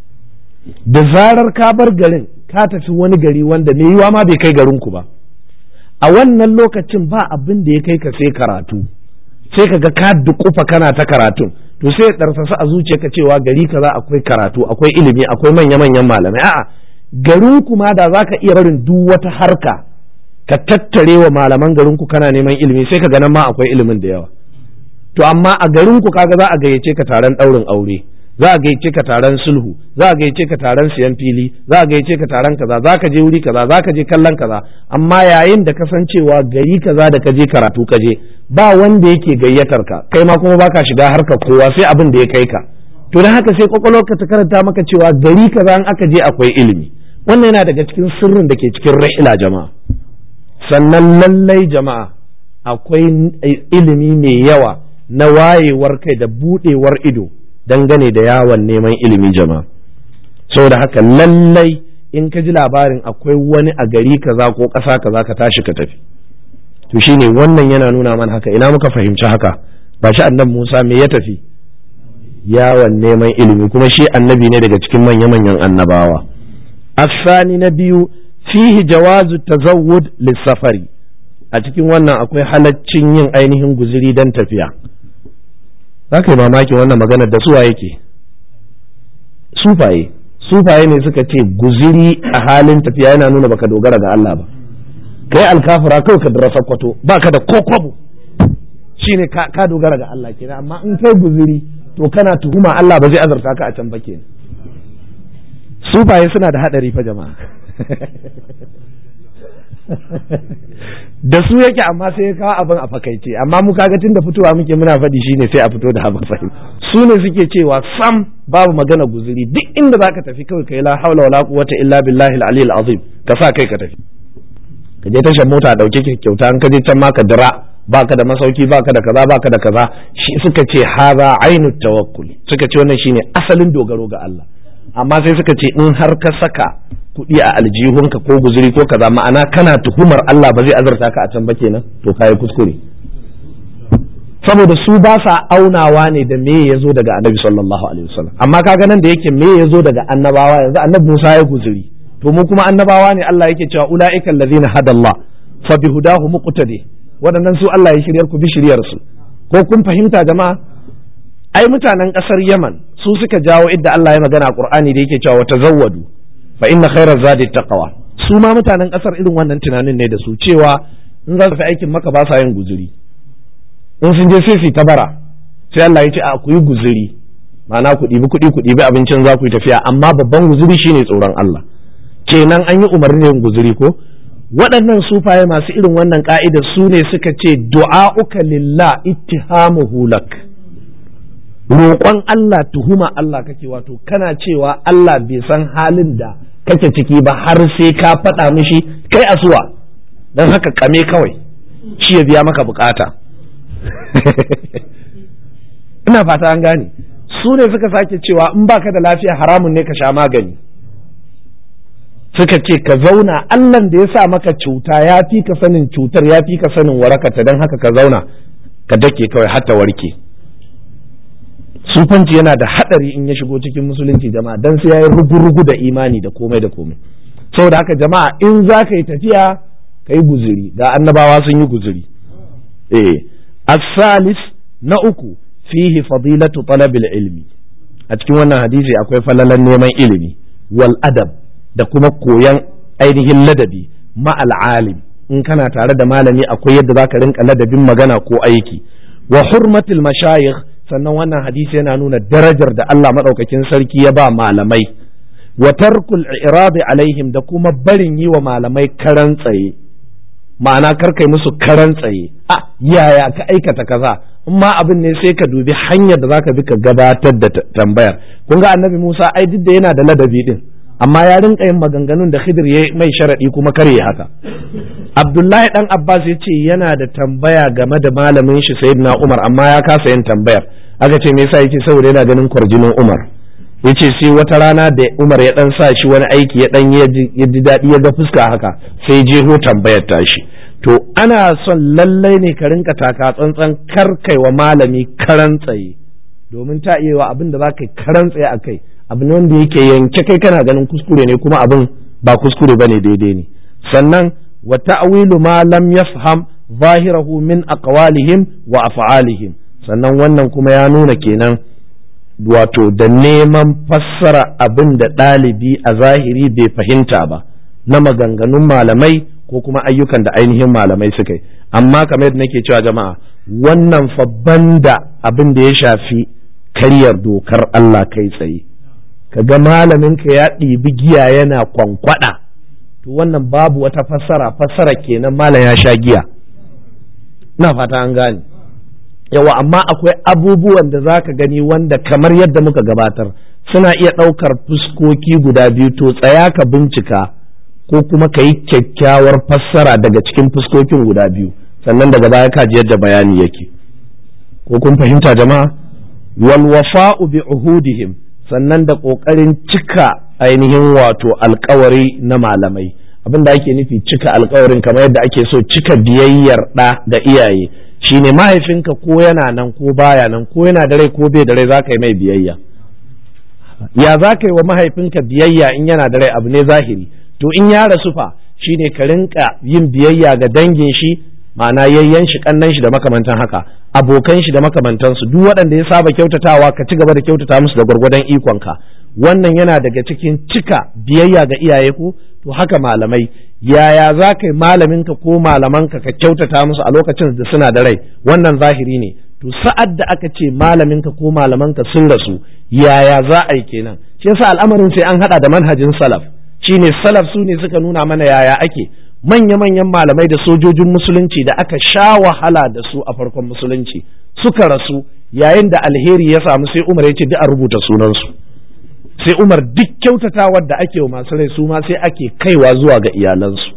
da zarar ka bar garin ka tafi wani gari wanda mai yiwa ma bai kai garinku ba a wannan lokacin ba abin da ya kai ka sai karatu sai ka ga ka dukufa kana ta karatun to sai ya ɗarsasa a zuciyarka cewa gari kaza akwai karatu akwai ilimi akwai manya-manyan malamai a'a garin ku ma da zaka iya barin duk wata harka ka tattare wa malaman garin ku kana neman ilimi sai ka ga nan ma akwai ilimin da yawa to amma a garin ku kaga za a gayyace ka taron ɗaurin aure za a gayyace ka taron sulhu za a gayyace ka taron siyan fili za a gayyace ka taron kaza za ka je wuri kaza za ka je kallon kaza amma yayin da kasancewa gari kaza da ka je karatu ka je ba wanda yake gayyatar ka kai ma kuma baka shiga harkar kowa sai abin da ya kai ka to dan haka sai kwakwalwarka ta karanta maka cewa gari kaza in aka je akwai ilimi wannan yana daga cikin sirrin da ke cikin rahila jama'a sannan lallai jama'a akwai ilimi mai yawa na wayewar kai da budewar ido dangane da yawon neman ilimi jama'a saboda haka lallai in ka ji labarin akwai wani a gari kaza ko ƙasa kaza ka tashi ka tafi to shine wannan yana nuna mana haka ina muka fahimci haka ba shi annabi Musa me ya tafi yawon neman ilimi kuma shi annabi ne daga cikin manya-manyan annabawa asani na biyu fihi jawazu tazawwud lissafari a cikin wannan akwai halaccin yin ainihin guziri don tafiya za ka yi mamakin wannan maganar da suwa yake sufaye sufaye ne suka ce guziri a halin tafiya yana nuna baka dogara ga Allah ba kai alkafura kawai ka dara sakwato baka da kokobo shine ka dogara ga Allah kenan amma in kai guziri to kana tuhuma Allah ba zai azarta ka a can ba kenan sufaye suna da hadari fa jama'a da su yake amma sai ya kawo abin a fakaice amma mu kaga tun da fitowa muke muna faɗi shine sai a fito da abin fahim su ne suke cewa sam babu magana guzuri duk inda zaka tafi kawai kai la haula wala quwwata illa billahi al-ali al-azim ka sa kai ka tafi ka je tashar mota dauke ki kyauta an ka je can ma ka dira baka da masauki baka da kaza baka da kaza shi suka ce haza ainu tawakkul suka ce wannan shine asalin dogaro ga Allah amma sai suka ce in har ka saka kuɗi a aljihunka ko guzuri ko kaza ma'ana kana tuhumar Allah ba zai azarta ka a can ba kenan to kai kuskure saboda su ba sa aunawa ne da me ya zo daga annabi sallallahu alaihi wasallam amma kaga nan da yake me ya zo daga annabawa yanzu annabi Musa ya guzuri to mu kuma annabawa ne Allah yake cewa ulaika allazina hadallah fa bihudahu muqtadi waɗannan su Allah ya shiryar ku bi shiryar su ko kun fahimta jama'a ai mutanen ƙasar Yaman su suka jawo idda Allah ya magana a Qur'ani da yake cewa tazawwadu fa inna khairaz zadi taqwa su ma mutanen ƙasar irin wannan tunanin ne da su cewa in za su fi aikin maka ba sa yin guzuri in sun je sai su ta bara sai Allah ya ce a ku yi guzuri ma'ana ku ɗibi kuɗi ku ɗibi abincin za ku yi tafiya amma babban guzuri shine tsoron Allah kenan an yi umarni yin guzuri ko waɗannan sufaye masu irin wannan ka'idar su ne suka ce du'a'uka lillah ittihamuhu lak roƙon Allah tuhuma Allah kake wato kana cewa Allah bai san halin da kake ciki ba har sai ka faɗa mishi kai asuwa don haka kame kawai shi ya biya maka bukata ina fata an gane su ne suka sake cewa in baka da lafiya haramun ne ka sha magani suka ce ka zauna allan da ya sa maka cuta ya fi ka sanin cutar ya fi ka sanin warakata don haka ka zauna ka dake kawai hatta warke sufanci yana da hadari in ya shigo cikin musulunci jama'a dan sai yayi rugu-rugu da imani da komai da komai saboda haka jama'a in za ka yi tafiya ka yi guzuri ga annabawa sun yi guzuri eh as-salis na uku fihi fadilatu talabil ilmi a cikin wannan hadisi akwai falalan neman ilimi wal adab da kuma koyan ainihin ladabi ma alim in kana tare da malami akwai yadda zaka rinka ladabin magana ko aiki wa hurmatul mashayikh sannan wannan hadisi yana nuna darajar da Allah madaukakin sarki ya ba malamai wa tarkul iradi alaihim da kuma barin yi wa malamai karan tsaye ma'ana karkai musu karan tsaye a yaya ka aikata kaza in ma abin ne sai ka dubi hanyar da zaka bi ka gabatar da tambayar kun ga annabi Musa ai duk da yana da ladabi din amma ya rinka yin maganganun da Khidir ya mai sharadi kuma kare haka Abdullahi dan Abbas ya ce yana da tambaya game da malamin shi Sayyidina Umar amma ya kasa yin tambayar aka ce me yasa yace saboda yana ganin kwarjinin Umar yace sai wata rana da Umar ya dan sa shi wani aiki ya dan ya ji daɗi ya ga fuska haka sai jeho tambayar tashi to ana son lallai ne ka rinka taka tsantsan kar kai wa malami karan tsaye domin ta iya wa abin da za ka yi karan tsaye a kai abu ne wanda yake yanke kai kana ganin kuskure ne kuma abin ba kuskure bane daidai ne sannan wa ta'wilu ma lam yafham zahirahu min aqwalihim wa af'alihim sannan wannan kuma ya nuna kenan wato da neman fassara abin da ɗalibi a zahiri bai fahimta ba na maganganun malamai ko kuma ayyukan da ainihin malamai suka yi amma kamar yadda nake cewa jama'a wannan fa banda abin da ya shafi karyar dokar Allah kai tsaye kaga malamin ka ya ɗibi giya yana kwankwada to wannan babu wata fassara fassara kenan malam ya sha giya ina fata an gane yawa amma akwai abubuwan da za ka gani wanda kamar yadda muka gabatar suna iya ɗaukar fuskoki guda biyu to tsaya ka bincika ko kuma ka yi kyakkyawar fassara daga cikin fuskokin guda biyu sannan daga baya ka ji yadda bayani yake ko kun fahimta jama'a wal wafa'u bi uhudihim sannan da kokarin cika ainihin wato alkawari na malamai abin da ake nufi cika alkawarin kamar yadda ake so cika biyayyar ɗa ga iyaye shine mahaifinka ko yana nan ko baya nan ko yana da rai ko bai da rai za ka yi mai biyayya ya za ka yi wa mahaifinka biyayya in yana da rai abu ne zahiri to in ya rasu fa shine ka rinka yin biyayya ga dangin shi ma'ana yayyan shi kannan shi da makamantan haka abokan shi da makamantansu duk waɗanda ya saba kyautatawa ka ci gaba da kyautata musu da gwargwadon ikonka wannan yana daga cikin cika biyayya ga iyaye ko to haka malamai yaya za ka yi malaminka ko malamanka ka kyautata musu a lokacin da suna da rai wannan zahiri ne to sa'ad da aka ce malaminka ko malamanka sun rasu yaya za a yi kenan shi yasa al'amarin sai an hada da manhajin salaf shine salaf su ne suka nuna mana yaya ake manya-manyan malamai da sojojin musulunci da aka sha wahala da su a farkon musulunci suka rasu yayin da alheri ya samu sai umar ya ce duk a rubuta sunansu sai umar duk kyautatawar da ake wa masu rai su ma sai ake kaiwa zuwa ga iyalansu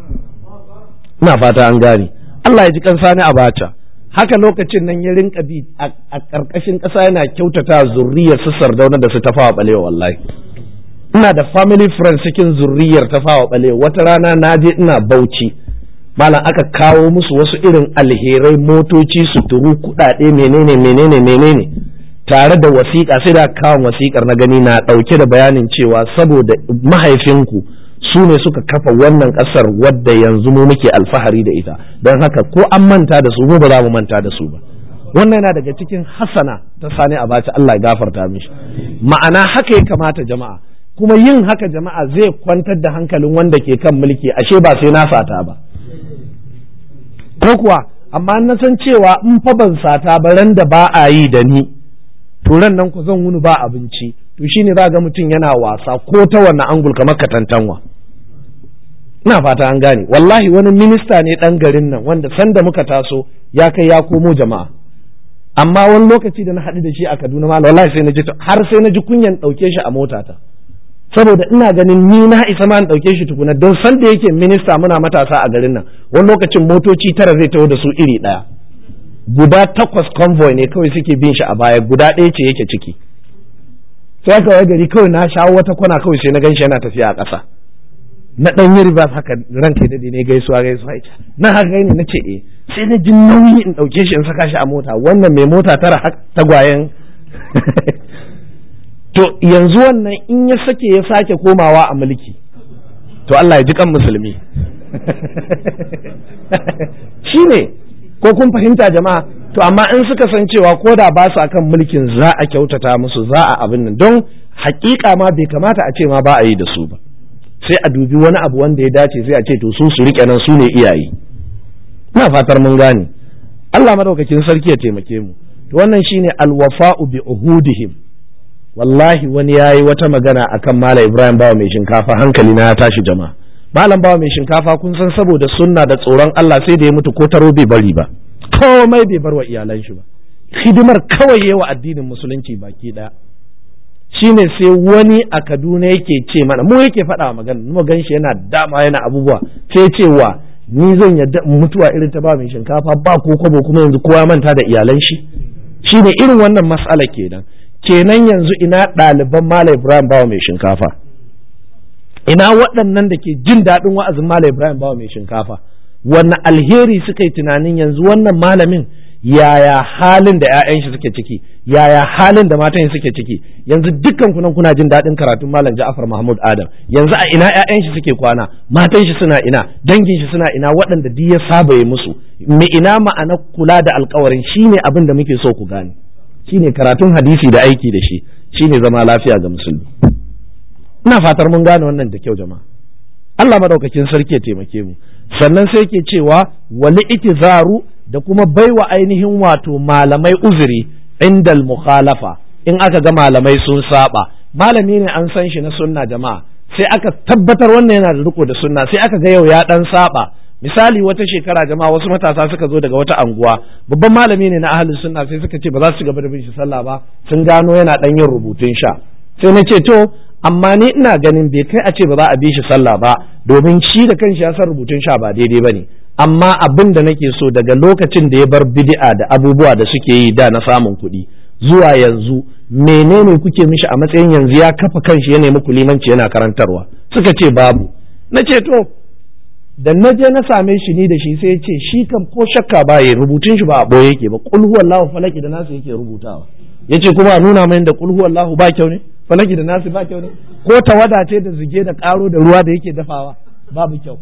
ina fata an gane Allah ya ji kansa ni abacha haka lokacin nan ya rinka bi a ƙarƙashin ƙasa yana kyautata zurriyar su sardauna da su tafawa balewa wallahi ina da family friends cikin zurriyar tafawa balewa wata rana na je ina bauchi malam aka kawo musu wasu irin alherai motoci suturu kuɗaɗe menene menene menene tare da wasiƙa sai da kawo wasiƙar na gani na ɗauke da bayanin cewa saboda mahaifinku su ne suka kafa wannan ƙasar wadda yanzu mu muke alfahari da ita don haka ko an manta da su mu ba za mu manta da su ba wannan yana daga cikin hasana ta sani abaci Allah ya gafarta mishi ma'ana haka ya kamata jama'a kuma yin haka jama'a zai kwantar da hankalin wanda ke kan mulki ashe ba sai na sata ba ko kuwa amma na san cewa in fa ban sata ba ran da ba a yi da ni turan nan ku zan wuni ba abinci to shine za ga mutum yana wasa ko ta wannan angul kamar katantanwa ina fata an gane wallahi wani minista ne dan garin nan wanda sanda muka taso ya kai ya komo jama'a amma wani lokaci da na haɗu da shi a Kaduna ma wallahi sai na ji har sai na ji kunyan ɗauke shi a motata saboda ina ganin ni na isa ma in ɗauke shi tukuna don sanda yake minista muna matasa a garin nan wani lokacin motoci tara zai taho da su iri ɗaya guda takwas convoy ne kawai suke bin shi a baya guda ɗaya ce yake ciki sai aka wai gari kawai na shawo wata kwana kawai sai na gan shi yana tafiya a ƙasa na ɗan yi riba haka ran kai daɗi ne gaisuwa gaisuwa ita na haka gani na ce eh sai na ji nauyi in ɗauke shi in saka shi a mota wannan mai mota tara tagwayen to yanzu wannan in ya sake ya sake komawa a mulki to Allah ya ji kan musulmi shi ne ko kun fahimta jama'a to amma in suka san cewa ko da ba su akan mulkin za a kyautata musu za a abin nan don hakika ma bai kamata a ce ma ba a yi da su ba sai a dubi wani abu wanda ya dace sai a ce to su su rike nan su ne iyaye ina fatar mun gane Allah madaukakin sarki ya taimake mu to wannan shine alwafa'u bi uhudihim wallahi wani yayi wata magana akan Malam Ibrahim Bawa mai shinkafa hankali na ya tashi jama'a Malam Bawa mai shinkafa kun san saboda sunna da tsoron Allah sai da ya mutu ko taro bai bari ba komai bai bar wa iyalan shi ba hidimar kawai yawa addinin musulunci baki daya shine sai wani a Kaduna yake ce mana mu yake faɗa magana mu gan shi yana dama yana abubuwa sai cewa ni zan yadda mutuwa irin ta ba mai shinkafa ba ko kwabo kuma yanzu kowa manta da iyalan shi shine irin wannan mas'ala kenan kenan yanzu ina ɗaliban Malam Ibrahim Bawa mai shinkafa ina waɗannan da ke jin daɗin wa'azin Malam Ibrahim Bawa mai shinkafa wannan alheri suka yi tunanin yanzu wannan malamin yaya halin da 'ya'yan shi suke ciki yaya halin da matan shi suke ciki yanzu dukkan kunan kuna jin daɗin karatun malam Ja'far Mahmud Adam yanzu a ina 'ya'yan shi suke kwana matan shi suna ina dangin shi suna ina waɗanda duk ya saba ya musu me ina ma'ana kula da alkawarin shine abin da muke so ku gane shine karatun hadisi da aiki da shi shine zama lafiya ga musulmi ina fatar mun gane wannan da kyau jama'a Allah madaukakin sarki ya taimake mu sannan sai ke cewa wali itizaru da kuma baiwa ainihin wato malamai uzuri indal mukhalafa in aka ga malamai sun saba malami ne an san shi na sunna jama'a sai aka tabbatar wannan yana da riko da sunna sai aka ga yau ya dan saba misali wata shekara jama'a wasu matasa suka zo daga wata anguwa babban malami ne na ahlus sunna sai suka ce ba za su ci gaba da bin shi sallah ba sun gano yana dan yin rubutun sha sai na ce to amma ni ina ganin bai kai a ce ba za a bi shi sallah ba domin shi da kanshi ya san rubutun sha ba daidai bane amma abin da nake so daga lokacin da ya bar bid'a da abubuwa da suke yi da na samun kuɗi zuwa yanzu menene kuke mishi a matsayin yanzu ya kafa kanshi ya nemi limanci yana karantarwa suka ce babu na ce to da na je na same shi ni da shi sai ya ce shi kam ko shakka ba ya rubutun shi ba a boye yake ba kul huwallahu falaki da nasu yake rubutawa yace kuma a nuna mai da kul huwallahu ba kyau ne falaki da nasu ba kyau ne ko tawada ce da zige da karo da ruwa da yake dafawa babu kyau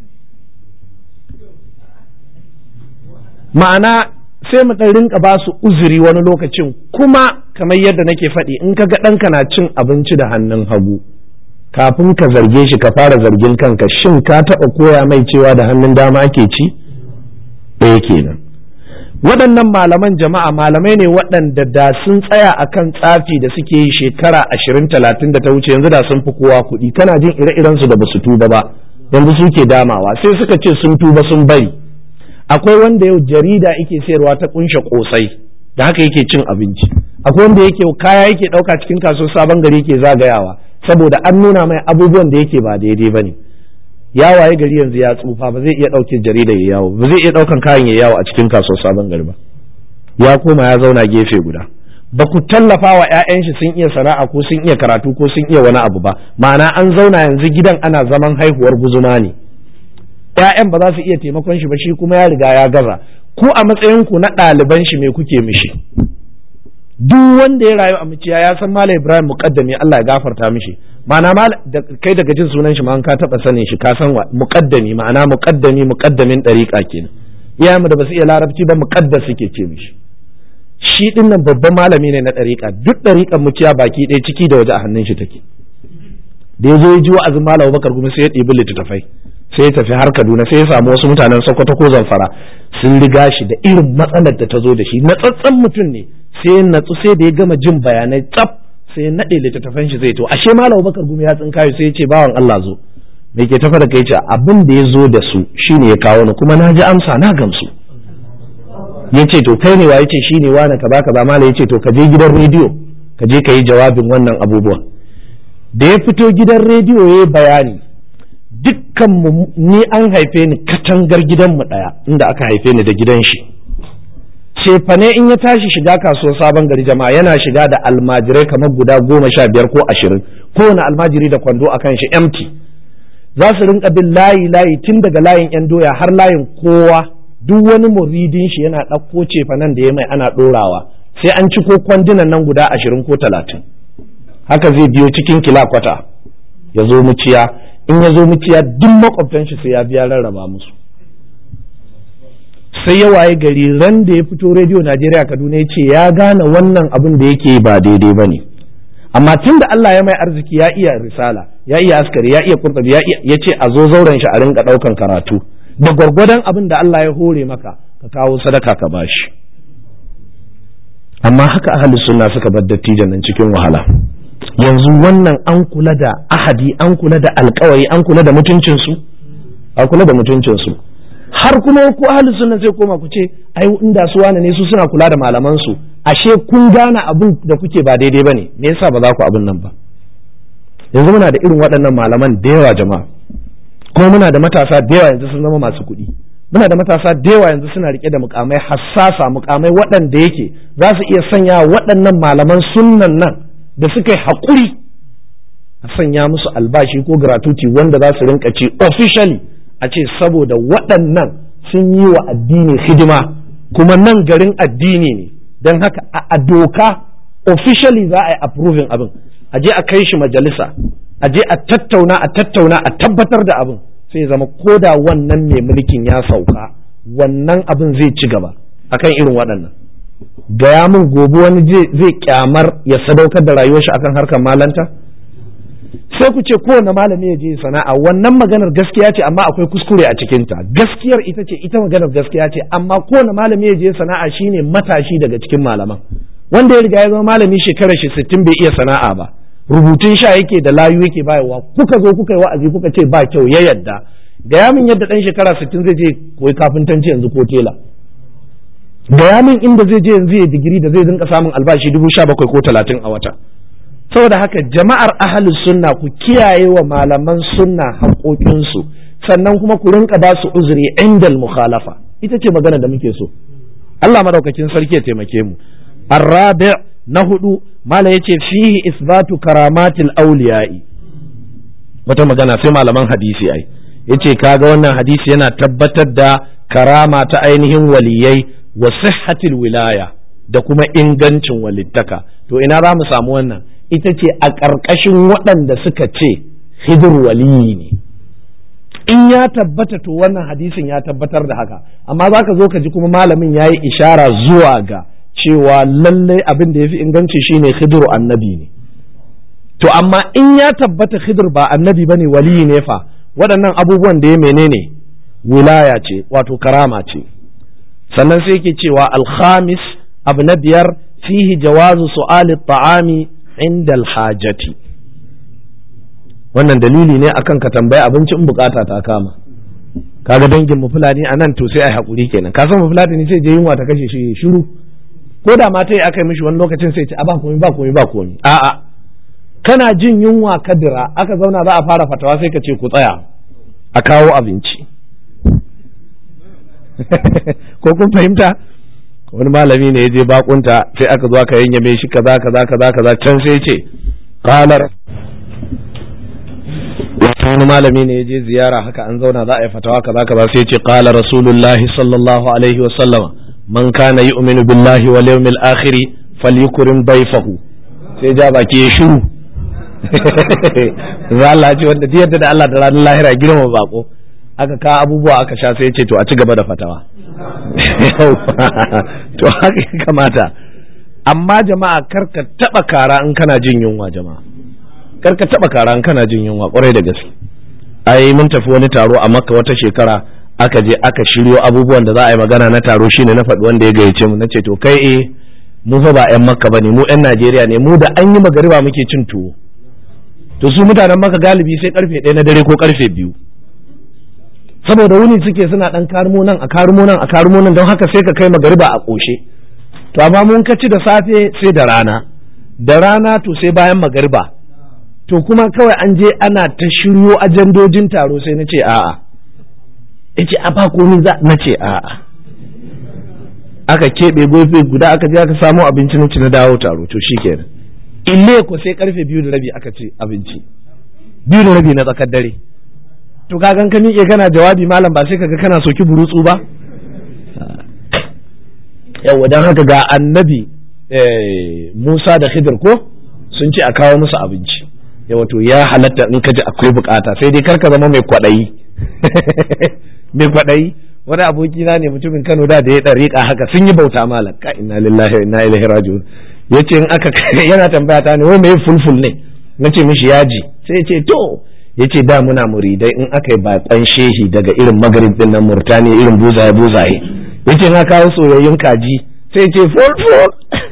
ma'ana sai mu ɗan rinka ba su uzuri wani lokacin kuma kamar yadda nake faɗi in ka ga ɗanka na cin abinci da hannun hagu kafin ka zarge shi ka fara zargin kanka shin ka taɓa koya mai cewa da hannun dama ake ci ɗaya kenan waɗannan malaman jama'a malamai ne waɗanda da sun tsaya akan tsafi da suke yi shekara ashirin talatin da ta wuce yanzu da sun fi kowa kuɗi kana jin ire-iren su da basu tuba ba yanzu suke damawa sai suka ce sun tuba sun bari akwai wanda yau jarida yake sayarwa ta kunshe kosai da haka yake cin abinci akwai wanda yake kaya yake ɗauka cikin kasuwar sabon gari yake zagayawa saboda an nuna mai abubuwan da yake ba daidai ba ne ya waye gari yanzu ya tsufa ba zai iya ɗauke jarida ya yawo ba zai iya ɗaukan kayan ya yawo a cikin kasuwar sabon gari ba ya koma ya zauna gefe guda ba ku tallafa wa 'ya'yan shi sun iya sana'a ko sun iya karatu ko sun iya wani abu ba ma'ana an zauna yanzu gidan ana zaman haihuwar guzuma ne 'ya'yan ba za su iya taimakon shi ba shi kuma ya riga ya gaza ku a matsayin ku na ɗaliban shi me kuke mishi duk wanda ya rayu a muciya ya san Malam Ibrahim muqaddami Allah ya gafarta mishi ma'ana kai daga jin sunan shi ma an ka taba sanin shi ka san muqaddami ma'ana muqaddami muqaddamin dariqa kenan iyayenmu da basu iya larabci ba muqaddas suke ce mishi shi din nan babban malami ne na dariqa duk dariqan muciya baki ɗaya ciki da waje a hannun shi take da ya zo ya ji wa'azin Malam Bakar kuma sai ya ɗibi littattafai sai ya tafi har Kaduna sai ya samu wasu mutanen Sokoto ko Zamfara sun riga shi da irin matsalar da ta zo da shi na tsatsan mutum ne sai ya natsu sai da ya gama jin bayanai tsaf sai ya naɗe littattafan shi zai to ashe malam Bakar gumi ya tsinkayo sai ya ce bawan Allah zo me ke tafa da kai ce abin da ya zo da su shine ya kawo ni kuma na ji amsa na gamsu ya ce to kai ne wa ya ce shine wani kaza kaza malam ya ce to ka je gidan rediyo ka je ka yi jawabin wannan abubuwan da ya fito gidan rediyo ya yi bayani dukkan ni an haife ni katangar gidanmu ɗaya inda aka haife ni da gidan shi cefane in ya tashi shiga kasuwar sabon gari jama'a yana shiga da almajirai kamar guda goma sha biyar ko ashirin kowane almajiri da kwando a kan shi empty za su rinka bin layi layi tun daga layin yan doya har layin kowa duk wani muridin shi yana ɗauko cefanen da ya mai ana ɗorawa sai an ci ko kwandunan nan guda ashirin ko talatin haka zai biyo cikin kilakwata ya zo muciya in ya zo muciya duk makwabtan shi sai ya biya rarraba musu sai ya waye gari ran da ya fito rediyo Najeriya Kaduna ya ce ya gane wannan abin da yake ba daidai ba ne amma tun da Allah ya mai arziki ya iya risala ya iya askari ya iya kurtabi ya ya ce a zo zauren shi a rinka ɗaukan karatu da gwargwadon abin da Allah ya hore maka ka kawo sadaka ka bashi amma haka ahli sunna suka bar dattijan nan cikin wahala yanzu wannan an kula da ahadi an kula da alkawari an kula da mutuncinsu a kula da mutuncinsu har kuma ku ahli sunna sai koma ku ce ai inda su wane ne su suna kula da malaman su ashe kun gane abin da kuke ba daidai bane me yasa ba za ku abin nan ba yanzu muna da irin waɗannan malaman da yawa jama'a kuma muna da matasa da yawa yanzu sun zama masu kuɗi muna da matasa da yawa yanzu suna rike da mukamai hassasa mukamai waɗanda yake za su iya sanya waɗannan malaman sunnan nan da suka yi haƙuri a sanya musu albashi ko gratuity wanda za su rinka ci officially a ce saboda waɗannan sun yi wa addini hidima kuma nan garin addini ne don haka a doka officially za a yi approving abin a je a kai shi majalisa a je a tattauna a tattauna a tabbatar da abin sai zama ko da wannan mai mulkin ya sauka wannan abin zai ci gaba akan irin waɗannan gaya min gobe wani zai kyamar ya sadaukar da rayuwar shi akan harkar malanta sai ku ce kowane malami ya je sana'a wannan maganar gaskiya ce amma akwai kuskure a cikinta gaskiyar ita ce ita maganar gaskiya ce amma kowane malami ya je sana'a shine matashi daga cikin malaman wanda ya riga ya zama malami shekarar shi sittin bai iya sana'a ba rubutun sha yake da layu yake bayarwa kuka zo kuka yi wa'azi kuka ce ba kyau ya yadda gaya min yadda dan shekara sittin zai je koyi kafintanci yanzu ko tela gaya min inda zai je yanzu ya digiri da zai rinka samun albashi dubu sha bakwai ko talatin a wata saboda haka jama'ar ahalus sunna ku kiyaye wa malaman sunna haƙoƙinsu sannan kuma ku rinka ba su uzuri indal mukhalafa ita ce magana da muke so Allah madaukakin sarki ya taimake mu arrabi na hudu mala yace fihi isbatu karamatil awliya'i wata magana sai malaman hadisi ai yace kaga wannan hadisi yana tabbatar da karama ta ainihin waliyai wa sihhatil wilaya da kuma ingancin walittaka to ina za mu samu wannan ita ce a ƙarƙashin waɗanda suka ce hidir waliyi ne in ya tabbata to wannan hadisin ya tabbatar da haka amma za ka zo ka ji kuma malamin ya yi ishara zuwa ga cewa lallai abin da ya fi inganci shine hidir annabi ne to amma in ya tabbata hidir ba annabi ba ne waliyi ne fa waɗannan abubuwan da ya menene wilaya ce wato karama ce sannan sai yake cewa alhamis abu na biyar fihi jawazu su'ali ta'ami inda alhajati wannan dalili ne akan ka tambayi abinci in bukata ta kama kaga dangin mu fulani a nan to sai ai hakuri kenan ka san mu fulani ne sai je yunwa ta kashe shi shiru ko da mata aka yi mishi wani lokacin sai ce a ba komai ba komai ba komai a'a kana jin yunwa kadira aka zauna za a fara fatawa sai ka ce ku tsaya a kawo abinci ko kun fahimta wani malami ne ya je bakunta sai aka zo aka yanyame shi kaza kaza kaza kaza can sai ce qalar wani malami ne ya je ziyara haka an zauna za a yi fatawa kaza kaza sai ce qala rasulullahi sallallahu alaihi wa sallama man kana yu'minu billahi wal yawmil akhir falyukrim dayfahu sai ja baki ya shiru za Allah ce wanda duk yadda da Allah da ranar lahira girma bako aka kawo abubuwa aka sha sai ce to a ci gaba da fatawa to haka ya kamata amma jama'a karka taba kara in kana jin yunwa jama'a karka taba kara in kana jin yunwa kwarai da gaske ai mun tafi wani taro a makka wata shekara aka je aka shiryo abubuwan da za a yi magana na taro shine na faɗi wanda ya gayyace mu nace to kai eh mu fa ba 'yan makka bane mu 'yan najeriya ne mu da an yi magariba muke cin tuwo to su mutanen maka galibi sai karfe ɗaya na dare ko karfe biyu saboda wuni suke suna ɗan karmo nan a karmo nan a karmo nan don haka sai ka kai magariba a ƙoshe to amma mun ka ci da safe sai da rana da rana to sai bayan magariba to kuma kawai an je ana ta shiryo ajandojin taro sai na ce a'a ya ce a ba komi za na ce a'a aka keɓe gobe guda aka je aka samu abinci na ci na dawo taro to shikenan ille ko sai karfe biyu da rabi aka ci abinci biyu da rabi na tsakar dare to ka gan ka miƙe kana jawabi malam ba sai kaga kana soki burutsu ba yawa dan haka ga annabi Musa da Khidir ko sun ce a kawo musu abinci yawa to ya halatta in ka ji akwai bukata sai dai karka zama mai kwaɗayi mai kwaɗayi wani aboki na ne mutumin Kano da da ya dariƙa haka sun yi bauta malam ka inna lillahi wa inna ilaihi raji'un yace in aka yana tambaya ta ne wai me fulful ne nace mishi yaji sai ya ce to yace da muna muridai in aka yi bakon shehi daga irin magrib din nan murtani irin buzaye buzaye yace na kawo soyayyun kaji sai ce fulful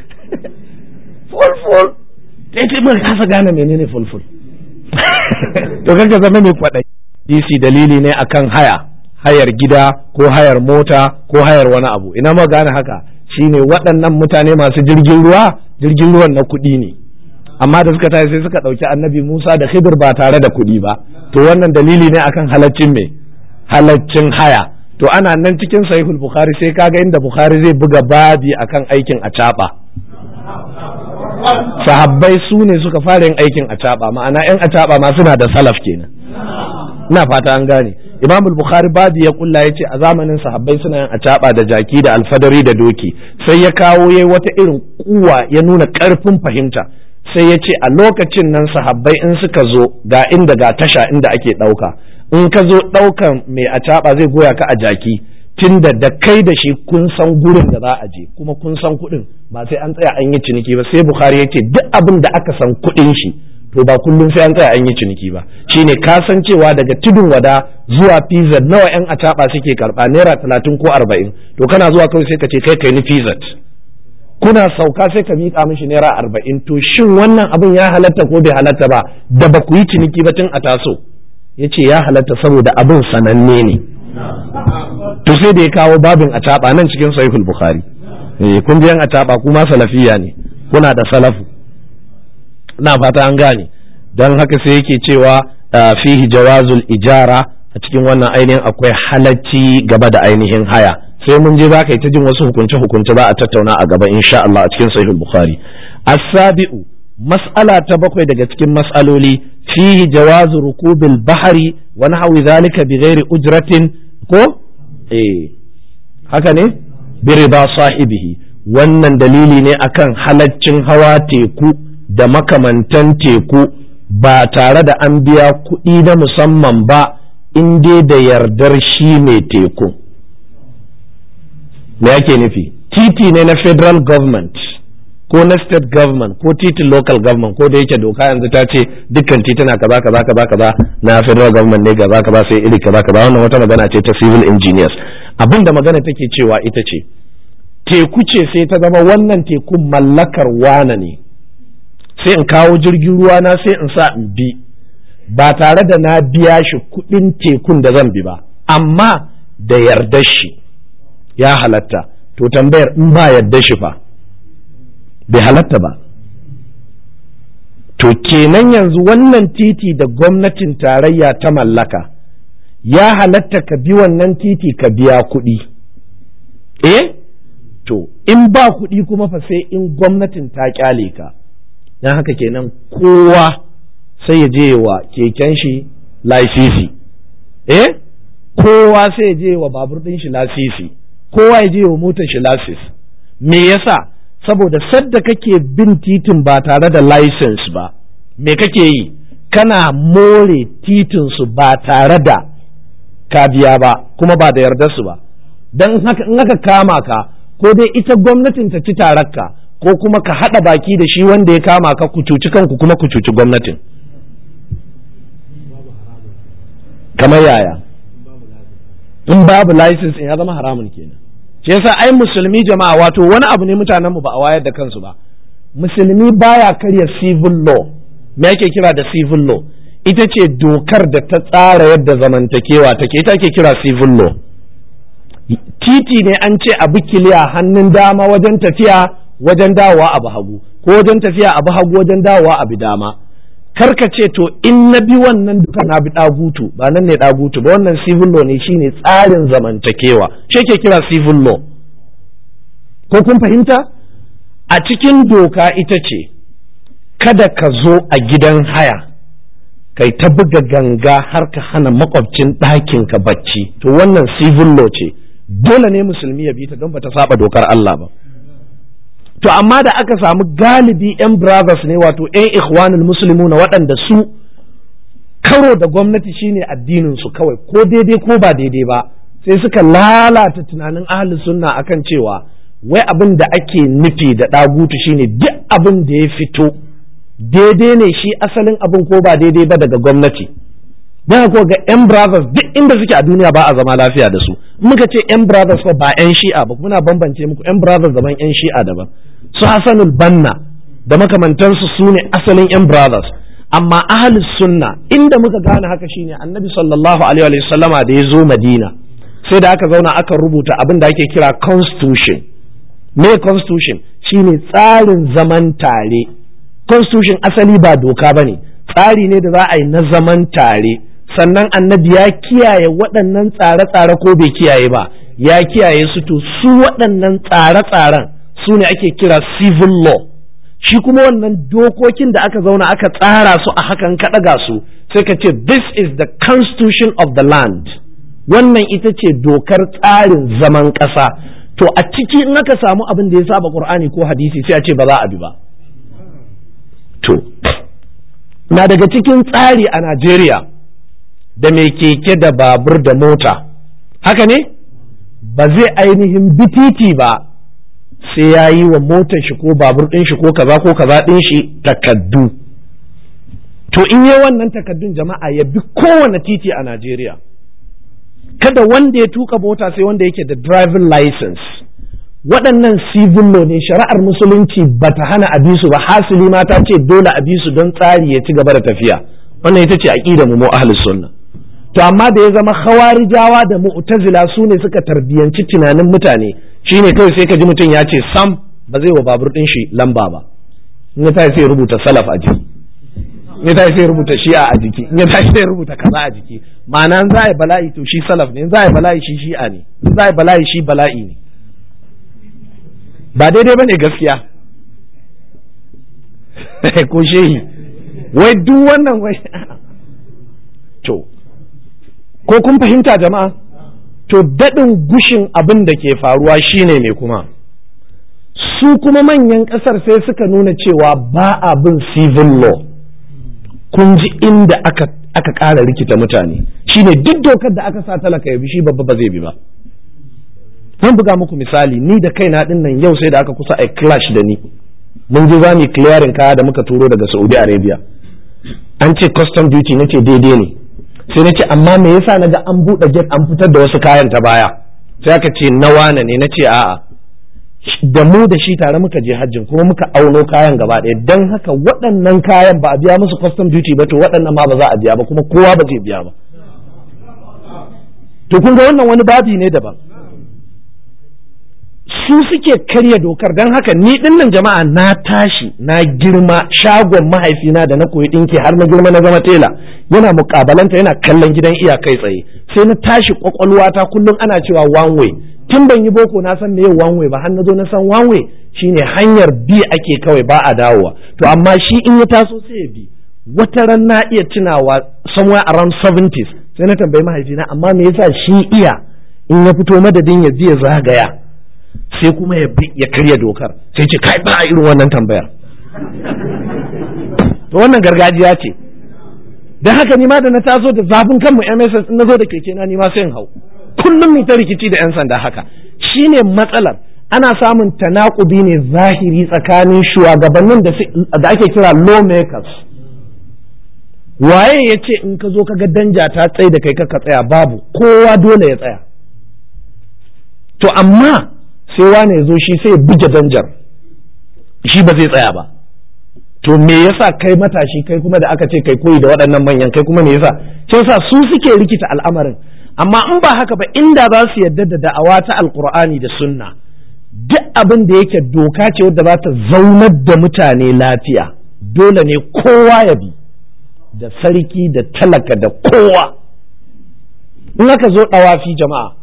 fulful sai ce mun kasa gane menene fulful to kanka zama mai kwadai DC dalili ne akan haya hayar gida ko hayar mota ko hayar wani abu ina ma gane haka shine waɗannan mutane masu jirgin ruwa jirgin ruwan na kuɗi ne amma da suka tashi sai suka ɗauki annabi Musa da Khidir ba tare da kuɗi ba to wannan dalili ne akan halaccin me halaccin haya to ana nan cikin sahihul bukhari sai kaga inda bukhari zai buga babi akan aikin acaba sahabbai su ne suka fara yin aikin acaba ma'ana yan acaba ma suna da salaf kenan ina fata an gane imam bukhari babi ya kulla ya ce a zamanin sahabbai suna yin acaba da jaki da alfadari da doki sai ya kawo yayi wata irin kuwa ya nuna karfin fahimta sai ya ce a lokacin nan sahabbai in suka zo ga inda ga tasha inda ake ɗauka in ka zo ɗaukan mai acaba zai goya ka a jaki tunda da kai da shi kun san gurin da za a je kuma kun san kuɗin ba sai an tsaya an yi ciniki ba sai bukhari ya ce duk abin da aka san kuɗin shi to ba kullum sai an tsaya an yi ciniki ba shine ka san cewa daga tudun wada zuwa pizza nawa yan acaba suke karba naira talatin ko arba'in to kana zuwa kawai sai ka ce kai kai ni pizza kuna sauka sai ka miƙa mishi naira arba'in to shin wannan abin ya halatta ko bai halatta ba da ba ku yi ciniki ba tun a taso ya ce ya halatta saboda abin sananne ne to sai da ya kawo babin a taɓa nan cikin sahihul bukhari kun biyan a taɓa kuma salafiya ne kuna da salafu na fata an gane don haka sai yake cewa fihi jawazul ijara a cikin wannan ainihin akwai halacci gaba da ainihin haya sai mun je za ka yi ta jin wasu hukunce hukunce ba a tattauna a gaba insha Allah a cikin sahihul bukhari as-sabi'u mas'ala ta bakwai daga cikin mas'aloli fihi jawazu rukubil bahari wa nahwi zalika bi ghairi ujratin ko eh haka ne bi riba sahibihi wannan dalili ne akan halaccin hawa teku da makamantan teku ba tare da an biya kuɗi na musamman ba in dai da yardar shi mai teku me yake nufi titi ne na federal government ko na state government ko titin local government ko da yake doka yanzu ta ce dukkan tituna kaza kaza kaza kaza na federal government ne kaza kaza sai iri kaza kaza wannan wata magana ce ta civil engineers abin da magana take cewa ita ce teku ce sai ta zama wannan tekun mallakar wana ne sai in kawo jirgin ruwa na sai in sa in bi ba tare da na biya shi kuɗin tekun da zan bi ba amma da yardar shi ya halatta to tambayar in ba yardar shi fa bai halatta ba to kenan yanzu wannan titi da gwamnatin tarayya ta mallaka ya halatta ka bi wannan titi ka biya kuɗi eh to in ba kuɗi kuma fa sai in gwamnatin ta kyale ka don haka kenan kowa sai ya je wa keken shi lasisi eh kowa sai ya je wa babur ɗin shi lasisi kowa ya je wa motar shi lasis me yasa saboda sadda kake bin titin ba tare da license ba me kake yi kana more titin su ba tare da ka biya ba kuma ba da yardar su ba dan haka in aka kama ka ko dai ita gwamnatin ta ci tarakka ko kuma ka haɗa baki da shi wanda ya kama ka ku cuci kanku kuma ku cuci gwamnatin kamar yaya in babu license in ya zama haramun kenan shi yasa ai musulmi jama'a wato wani abu ne mutanenmu ba a wayar da kansu ba musulmi baya karya civil law me ake kira da civil law ita ce dokar da ta tsara yadda zamantakewa take ita ake kira civil law titi ne an ce abu kiliya hannun dama wajen tafiya wajen dawowa abu hagu ko wajen tafiya abu hagu wajen dawowa abu dama karka ce to in na bi wannan duka na bi dagutu ba nan ne dagutu ba wannan civil law ne shine tsarin zamantakewa shi ke kira civil law ko kun fahimta a cikin doka ita ce kada ka zo a gidan haya kai ta buga ganga har ka hana makwabcin ɗakin ka bacci to wannan civil law ce dole ne musulmi ya bi ta don bata saba dokar Allah ba to amma da aka samu galibi yan brothers ne wato yan ikhwanul muslimuna waɗanda su karo da gwamnati shine addinin su kawai ko daidai ko ba daidai ba sai suka lalata tunanin ahli sunna akan cewa wai abin da ake nufi da ɗagutu shine duk abin da ya fito daidai ne shi asalin abin ko ba daidai ba daga gwamnati don ko ga yan brothers duk inda suke a duniya ba a zama lafiya da su muka ce yan brothers fa ba yan shi'a ba muna bambance muku yan brothers daban yan shi'a daban su hasanul banna da makamantansu su ne asalin yan brothers amma ahlus sunna inda muka gane haka shine annabi sallallahu alaihi wa sallama da ya zo madina sai da aka zauna aka rubuta abin da ake kira constitution me constitution shine tsarin zaman tare constitution asali ba doka ba ne tsari ne da za a yi na zaman tare sannan annabi ya kiyaye waɗannan tsare-tsare ko bai kiyaye ba ya kiyaye su to su waɗannan tsare-tsaren su ne ake kira civil law shi kuma wannan dokokin da aka zauna aka tsara su a hakan ka ɗaga su sai ka ce this is the constitution of the land wannan ita ce dokar tsarin zaman ƙasa to a ciki in aka samu abin da ya saba qur'ani ko hadisi sai a ce ba za a bi ba to na daga cikin tsari a Najeriya da mai keke da babur da mota haka ne ba zai ainihin bititi ba sai ya yi wa motar shi ko babur ɗin shi ko kaza ko kaza ɗin shi takaddu to in yi wannan takaddun jama'a ya bi kowane titi a Najeriya kada wanda ya tuka mota sai wanda yake da driving license waɗannan civil law ne shari'ar musulunci ba ta hana a bisu ba hasili ma ta ce dole a bisu don tsari ya ci gaba da tafiya wannan ita ce aqida mu mu ahlus sunna to amma da ya zama khawarijawa da mu'tazila su ne suka tarbiyanci tunanin mutane shine kawai sai ka ji mutum ya ce sam ba zai wa babur din shi lamba ba in ya tashi sai rubuta salaf a jiki in ya tashi sai rubuta shi'a a jiki in ya tashi sai rubuta kaza a jiki ma'ana in za a yi bala'i to shi salaf ne in za a yi bala'i shi shi'a ne in za a yi bala'i shi bala'i ne ba daidai ba ne gaskiya ko shehi wai duk wannan wai to ko kun fahimta jama'a to daɗin gushin abin da ke faruwa shine ne kuma su kuma manyan ƙasar sai suka nuna cewa ba a bin civil law kun ji inda aka aka ƙara rikita mutane shine duk dokar da aka sa talaka ya bi shi babba ba zai bi ba zan buga muku misali ni da kaina din nan yau sai da aka kusa a clash da ni mun je zamu clearing kaya da muka turo daga Saudi Arabia an ce custom duty nace daidai ne sai nace amma me yasa naga an bude gate an fitar da wasu kayan ta baya sai aka ce na wane ne nace a'a da mu da shi tare muka je hajjin kuma muka auno kayan gaba ɗaya don haka waɗannan kayan ba a biya musu custom duty ba to waɗannan ma ba za a biya ba kuma kowa ba zai biya ba to kun ga wannan wani babi ne daban su suke karya dokar don haka ni dinnan jama'a na tashi na girma shagon mahaifina da na koyi dinki har na girma na zama tela yana mukabalanta yana kallon gidan iyakai tsaye sai na tashi kwakwalwata kullum ana cewa one way tun ban yi boko na san me one way ba har na zo na san one way shine hanyar bi ake kawai ba a dawowa to amma shi in ya taso sai ya bi wata ran na iya tunawa somewhere around 70s sai na tambayi mahaifina amma me yasa shi iya in ya fito madadin ya biya zagaya sai kuma ya ya karya dokar sai ce kai ba irin wannan tambayar to wannan gargajiya ce dan haka ni ma da na taso da zafin kanmu MSS na zo da keke na ni ma sai in hau kullum mu ta rikici da yan sanda haka shine matsalar ana samun tanakubi ne zahiri tsakanin shugabannin da ake kira lawmakers waye ya ce in ka zo ka ga danja ta tsaye da kai ka tsaya babu kowa dole ya tsaya to amma sai wane ya zo shi sai ya buge danjar shi ba zai tsaya ba to me yasa kai matashi kai kuma da aka ce kai koyi da waɗannan manyan kai kuma me yasa sai yasa su suke rikita al'amarin amma in ba haka ba inda za su yarda da da'awa ta alkur'ani da sunna duk abin da yake doka ce wadda za ta zaunar da mutane lafiya dole ne kowa ya bi da sarki da talaka da kowa in aka zo ɗawafi jama'a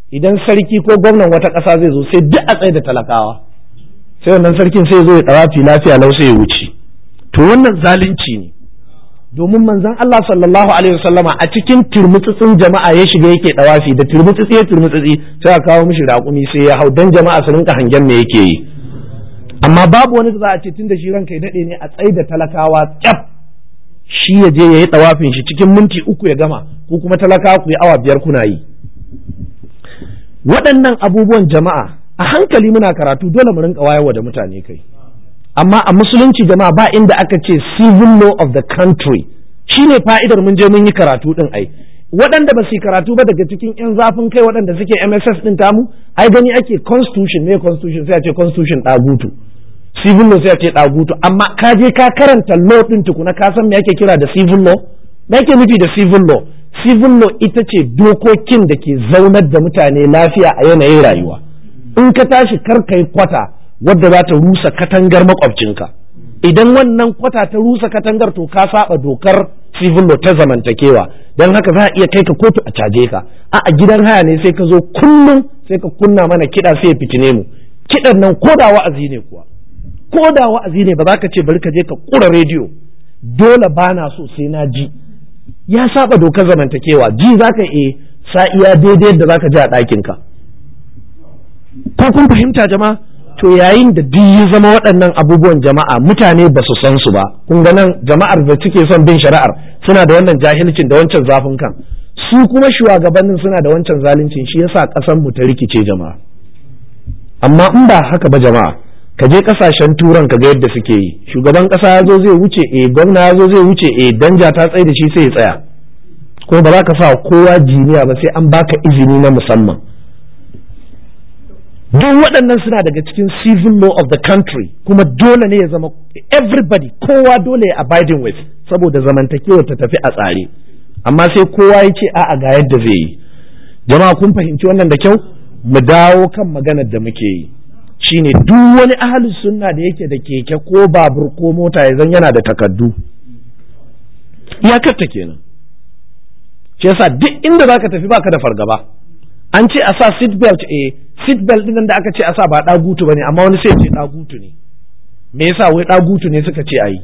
idan sarki ko gwamnan wata ƙasa zai zo sai duk a tsaye da talakawa sai wannan sarkin sai zo ya ɗawafi lafiya lau sai ya wuce to wannan zalunci ne domin manzon Allah sallallahu alaihi wasallama a cikin turmutsutsin jama'a ya shiga yake ɗawafi da turmutsutsi ya turmutsutsi sai a kawo mishi raƙumi sai ya hau dan jama'a su rinka hangen me yake yi amma babu wani da za a ce tunda shi ranka ya daɗe ne a tsaye da talakawa tsaf shi ya je ya yi ɗawafin shi cikin minti uku ya gama ko kuma talakawa ku yi awa biyar kuna yi waɗannan abubuwan jama'a a hankali muna karatu dole mu rinka wayarwa da mutane kai amma a musulunci jama'a ba inda aka ce civil law of the country shine fa'idar mun je mun yi karatu din ai waɗanda ba su yi karatu ba daga cikin 'yan zafin kai waɗanda suke MSS din tamu ai gani ake constitution ne constitution sai a ce constitution ɗagutu civil law sai a ce ɗagutu amma ka je ka karanta law din tukuna ka san me ake kira da civil law me ake nufi da civil law civil law ita ce dokokin da ke zaunar da mutane lafiya a yanayin rayuwa in ka tashi kar kai kwata wadda za ta rusa katangar makwabcinka idan wannan kwata ta rusa katangar to ka saba dokar civil law ta zamantakewa don haka za a iya kai ka kotu a caje ka a a gidan haya ne sai ka zo kullum sai ka kunna mana kiɗa sai ya fitine mu kiɗan nan ko da wa'azi ne kuwa ko da wa'azi ne ba za ka ce bari ka je ka kura rediyo dole ba na so sai na ji ya saba dokar zamantakewa ji za ka e sa iya daidai da za ka ji a ɗakinka ko kun fahimta jama'a to yayin da duk ya zama waɗannan abubuwan jama'a mutane ba su san su ba kun ga nan jama'ar da suke son bin shari'ar suna da wannan jahilcin da wancan zafin kan su kuma shugabannin suna da wancan zaluncin shi yasa ƙasar mu ta rikice jama'a amma in ba haka ba jama'a ka je kasashen turan ka ga yadda suke yi shugaban kasa ya zo zai wuce eh gwamna ya zo zai wuce eh danja ta tsaye da shi sai ya tsaya ko ba za ka sa kowa jiniya ba sai an baka izini na musamman duk waɗannan suna daga cikin civil law of the country kuma dole ne ya zama everybody kowa dole ya abiding with saboda zamantakewa ta tafi a tsare amma sai kowa ya ce a'a ga yadda zai yi jama'a kun fahimci wannan da kyau mu dawo kan maganar da muke yi shine duk wani ahalin sunna da yake da keke ko babur ko mota ya zan yana da takaddu iyakarta kenan shi yasa duk inda zaka tafi baka da fargaba an ce a sa seat belt eh seat belt din da aka ce a sa ba dagutu bane amma wani sai ce dagutu ne me yasa wai dagutu ne suka ce ayi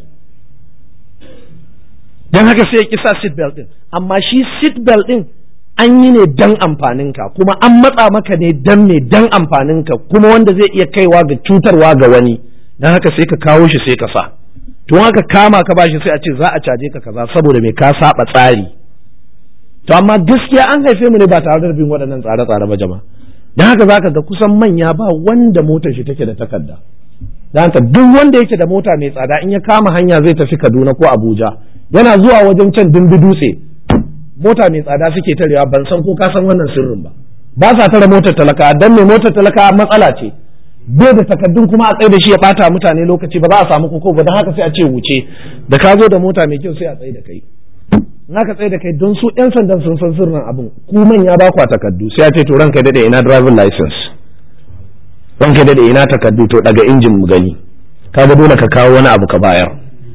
dan haka sai ya kisa seat belt din amma shi seat belt din an yi ne dan amfaninka kuma an matsa maka ne dan ne dan amfaninka kuma wanda zai iya kaiwa ga cutarwa ga wani dan haka sai ka kawo shi sai ka sa to haka kama ka bashi sai a ce za a caje ka kaza saboda me ka saba tsari to amma gaskiya an haife mu ne ba tare da bin waɗannan tsare-tsare ba jama'a dan haka zaka ga kusan manya ba wanda motar shi take da takarda dan haka duk wanda yake da mota mai tsada in ya kama hanya zai tafi Kaduna ko Abuja yana zuwa wajen can dimbi dutse mota mai tsada suke tarewa ban san ko ka san wannan sirrin ba ba sa tare motar talaka dan mai motar talaka matsala ce bai da takaddun kuma a tsaye da shi ya bata mutane lokaci ba za a samu koko ba dan haka sai a ce wuce da ka zo da mota mai kyau sai a tsaye da kai in aka tsaye da kai don su yan sandan sun san sirrin abin ku manya ba kwa takaddu sai a ce to ranka dade ina driving license ranka dade ina takaddu to daga injin mu gani kaga dole ka kawo wani abu ka bayar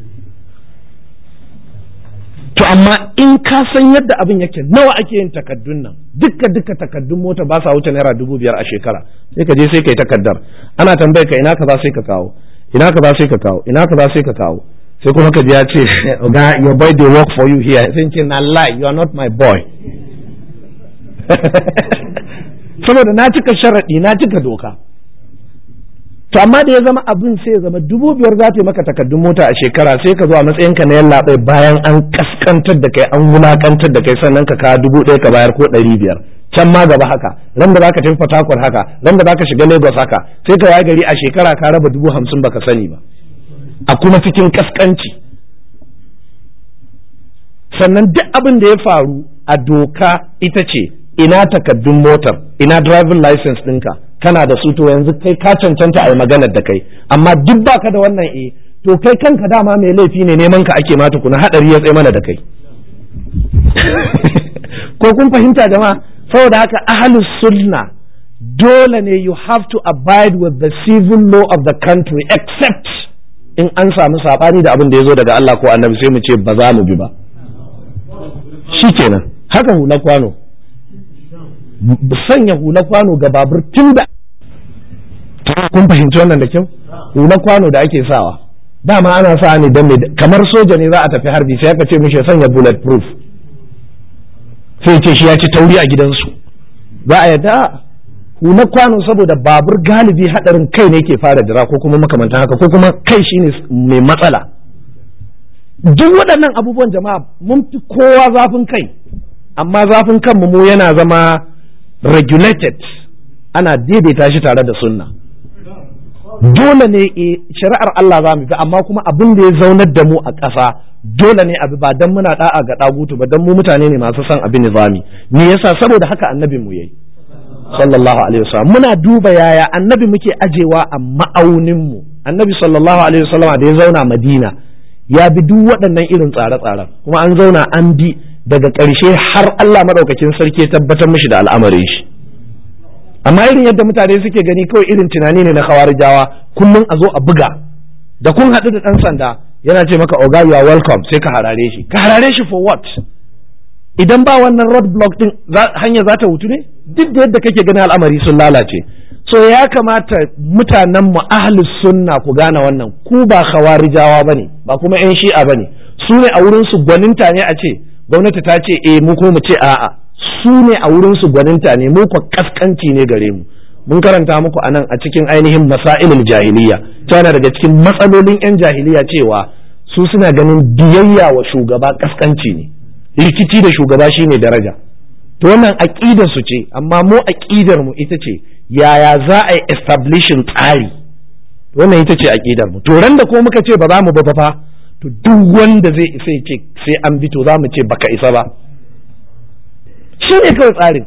to amma in ka san yadda abin yake nawa ake yin takaddun nan duka duka takaddun mota ba sa wuce naira dubu biyar a shekara sai ka je sai ka yi takaddar ana tambayar ka ina ka za sai ka kawo ina ka za sai ka kawo ina ka za sai ka kawo sai kuma ka ji ya ce ga your boy dey work for you here sai ce na lie you are not my boy saboda na cika sharaɗi na cika doka to amma da ya zama abin sai ya zama dubu biyar za ta yi maka takardun mota a shekara sai ka zo a matsayin ka na yallaɓai bayan an kaskantar da kai an wulakantar da kai sannan ka kawo dubu ɗaya ka bayar ko ɗari biyar can ma gaba haka ran da zaka tafi fatakwar haka ran da zaka shiga lagos haka sai ka waye gari a shekara ka raba dubu hamsin baka sani ba a kuma cikin kaskanci sannan duk abin da ya faru a doka ita ce ina takaddun motar ina driving license ɗinka kana da su to yanzu kai ka cancanta a yi maganar da kai amma duk baka da wannan e to kai kanka dama mai laifi ne neman ka ake mata kuna hadari ya tsaye mana da kai ko kun fahimta jama'a saboda haka ahlus sunna dole ne you have to abide with the civil law of the country except in an samu sabani da abin da ya zo daga Allah ko annabi sai mu ce ba za mu bi ba shikenan haka hula kwano sanya hula kwano ga babur tun da kun fahimci wannan da kyau hula kwano da ake sawa dama ana sa ne don kamar soja ne za a tafi harbi sai aka ce mishi ya sanya bullet proof sai ce shi ya ci tauri a gidansu za a yadda hula kwano saboda babur galibi hadarin kai ne ke fara dira ko kuma makamantan haka ko kuma kai shine mai matsala duk waɗannan abubuwan jama'a mun fi kowa zafin kai amma zafin kanmu mu yana zama regulated ana daidaita shi tare da sunna dole ne shari'ar Allah za mu bi amma kuma abin da ya zaunar da mu a ƙasa dole ne abi ba dan muna da'a ga dagutu ba dan mu mutane ne masu son abin nizami me yasa saboda haka annabin mu yayi sallallahu alaihi wasallam muna duba yaya annabi muke ajewa a ma'aunin mu annabi sallallahu alaihi wasallam da ya zauna Madina ya bi duk waɗannan irin tsare-tsaren kuma an zauna an bi daga ƙarshe har Allah madaukakin sarki ya tabbatar mishi da al'amarin shi amma irin yadda mutane suke gani kawai irin tunani ne na khawarijawa kullum a zo a buga da kun haɗu da ɗan sanda yana ce maka oga you are welcome sai ka harare shi ka harare shi for what idan ba wannan road block din hanya za ta wutu ne duk da yadda kake gani al'amari sun lalace so ya kamata mutanen mu ahli sunna ku gane wannan ku ba khawarijawa bane ba kuma yan shi'a bane su ne a wurin su gwaninta ne a ce gwamnati ta ce eh mu ko mu ce a'a su ne a wurin su gwaninta ne mu ko kaskanci ne gare mu mun karanta muku anan a cikin ainihin masailul jahiliya tana daga cikin matsalolin yan jahiliya cewa su suna ganin biyayya wa shugaba kaskanci ne rikici da shugaba shine daraja to wannan aqidar su ce amma mu aqidar mu ita ce yaya za a yi establishing tsari wannan ita ce aqidar mu to ran da ko muka ce ba za mu ba fa to duk wanda zai isa ce sai an bi to za mu ce baka isa ba shi ne kawai tsarin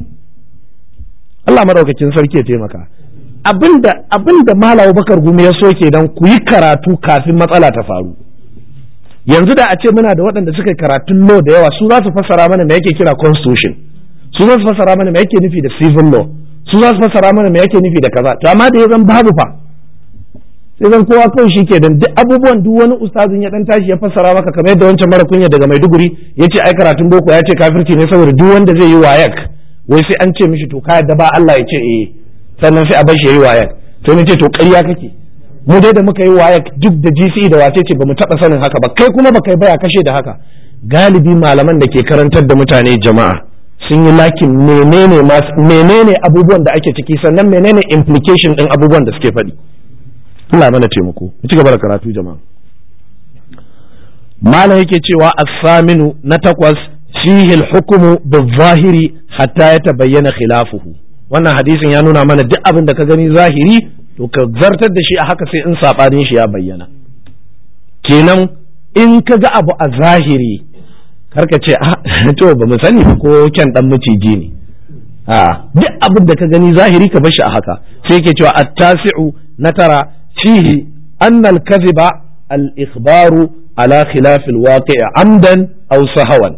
Allah madaukakin sarki ya taimaka abinda abinda Malam Bakar Gumi ya so kenan ku yi karatu kafin matsala ta faru yanzu da a ce muna da waɗanda suka yi karatun law da yawa su za su fassara mana me yake kira constitution su za su fassara mana me yake nufi da civil law su za su fassara mana me yake nufi da kaza to amma da ya zan babu fa sai zan kowa kawai shi ke dan duk abubuwan duk wani ustazin ya dan tashi ya fassara maka kamar yadda wancan mara kunya daga Maiduguri ya ce ai karatun boko ya ce kafirci ne saboda duk wanda zai yi wayak wai sai an ce mishi to ka yadda ba Allah ya ce eh sannan sai a bar shi yayi wayak sai ni ce to ƙarya kake mu dai da muka yi wayak duk da GCE da wace ce bamu taɓa sanin haka ba kai kuma baka yi baya kashe da haka galibi malaman da ke karantar da mutane jama'a sun yi lakin menene menene abubuwan da ake ciki sannan menene implication din abubuwan da suke faɗi Allah mana taimako mu ci gaba da karatu jama'a malam yake cewa as-saminu na takwas fihi al-hukmu bil-zahiri hatta yatabayyana khilafuhu wannan hadisin ya nuna mana duk abin da ka gani zahiri to ka zartar da shi a haka sai in sabanin shi ya bayyana kenan in ka ga abu a zahiri karka ce a to ba mu sani ko kyan dan maciji ne a duk abin da ka gani zahiri ka bar shi a haka sai yake cewa at-tasi'u na tara fihi anna al-kadhiba al-ikhbaru ala khilaf al-waqi' amdan aw sahawan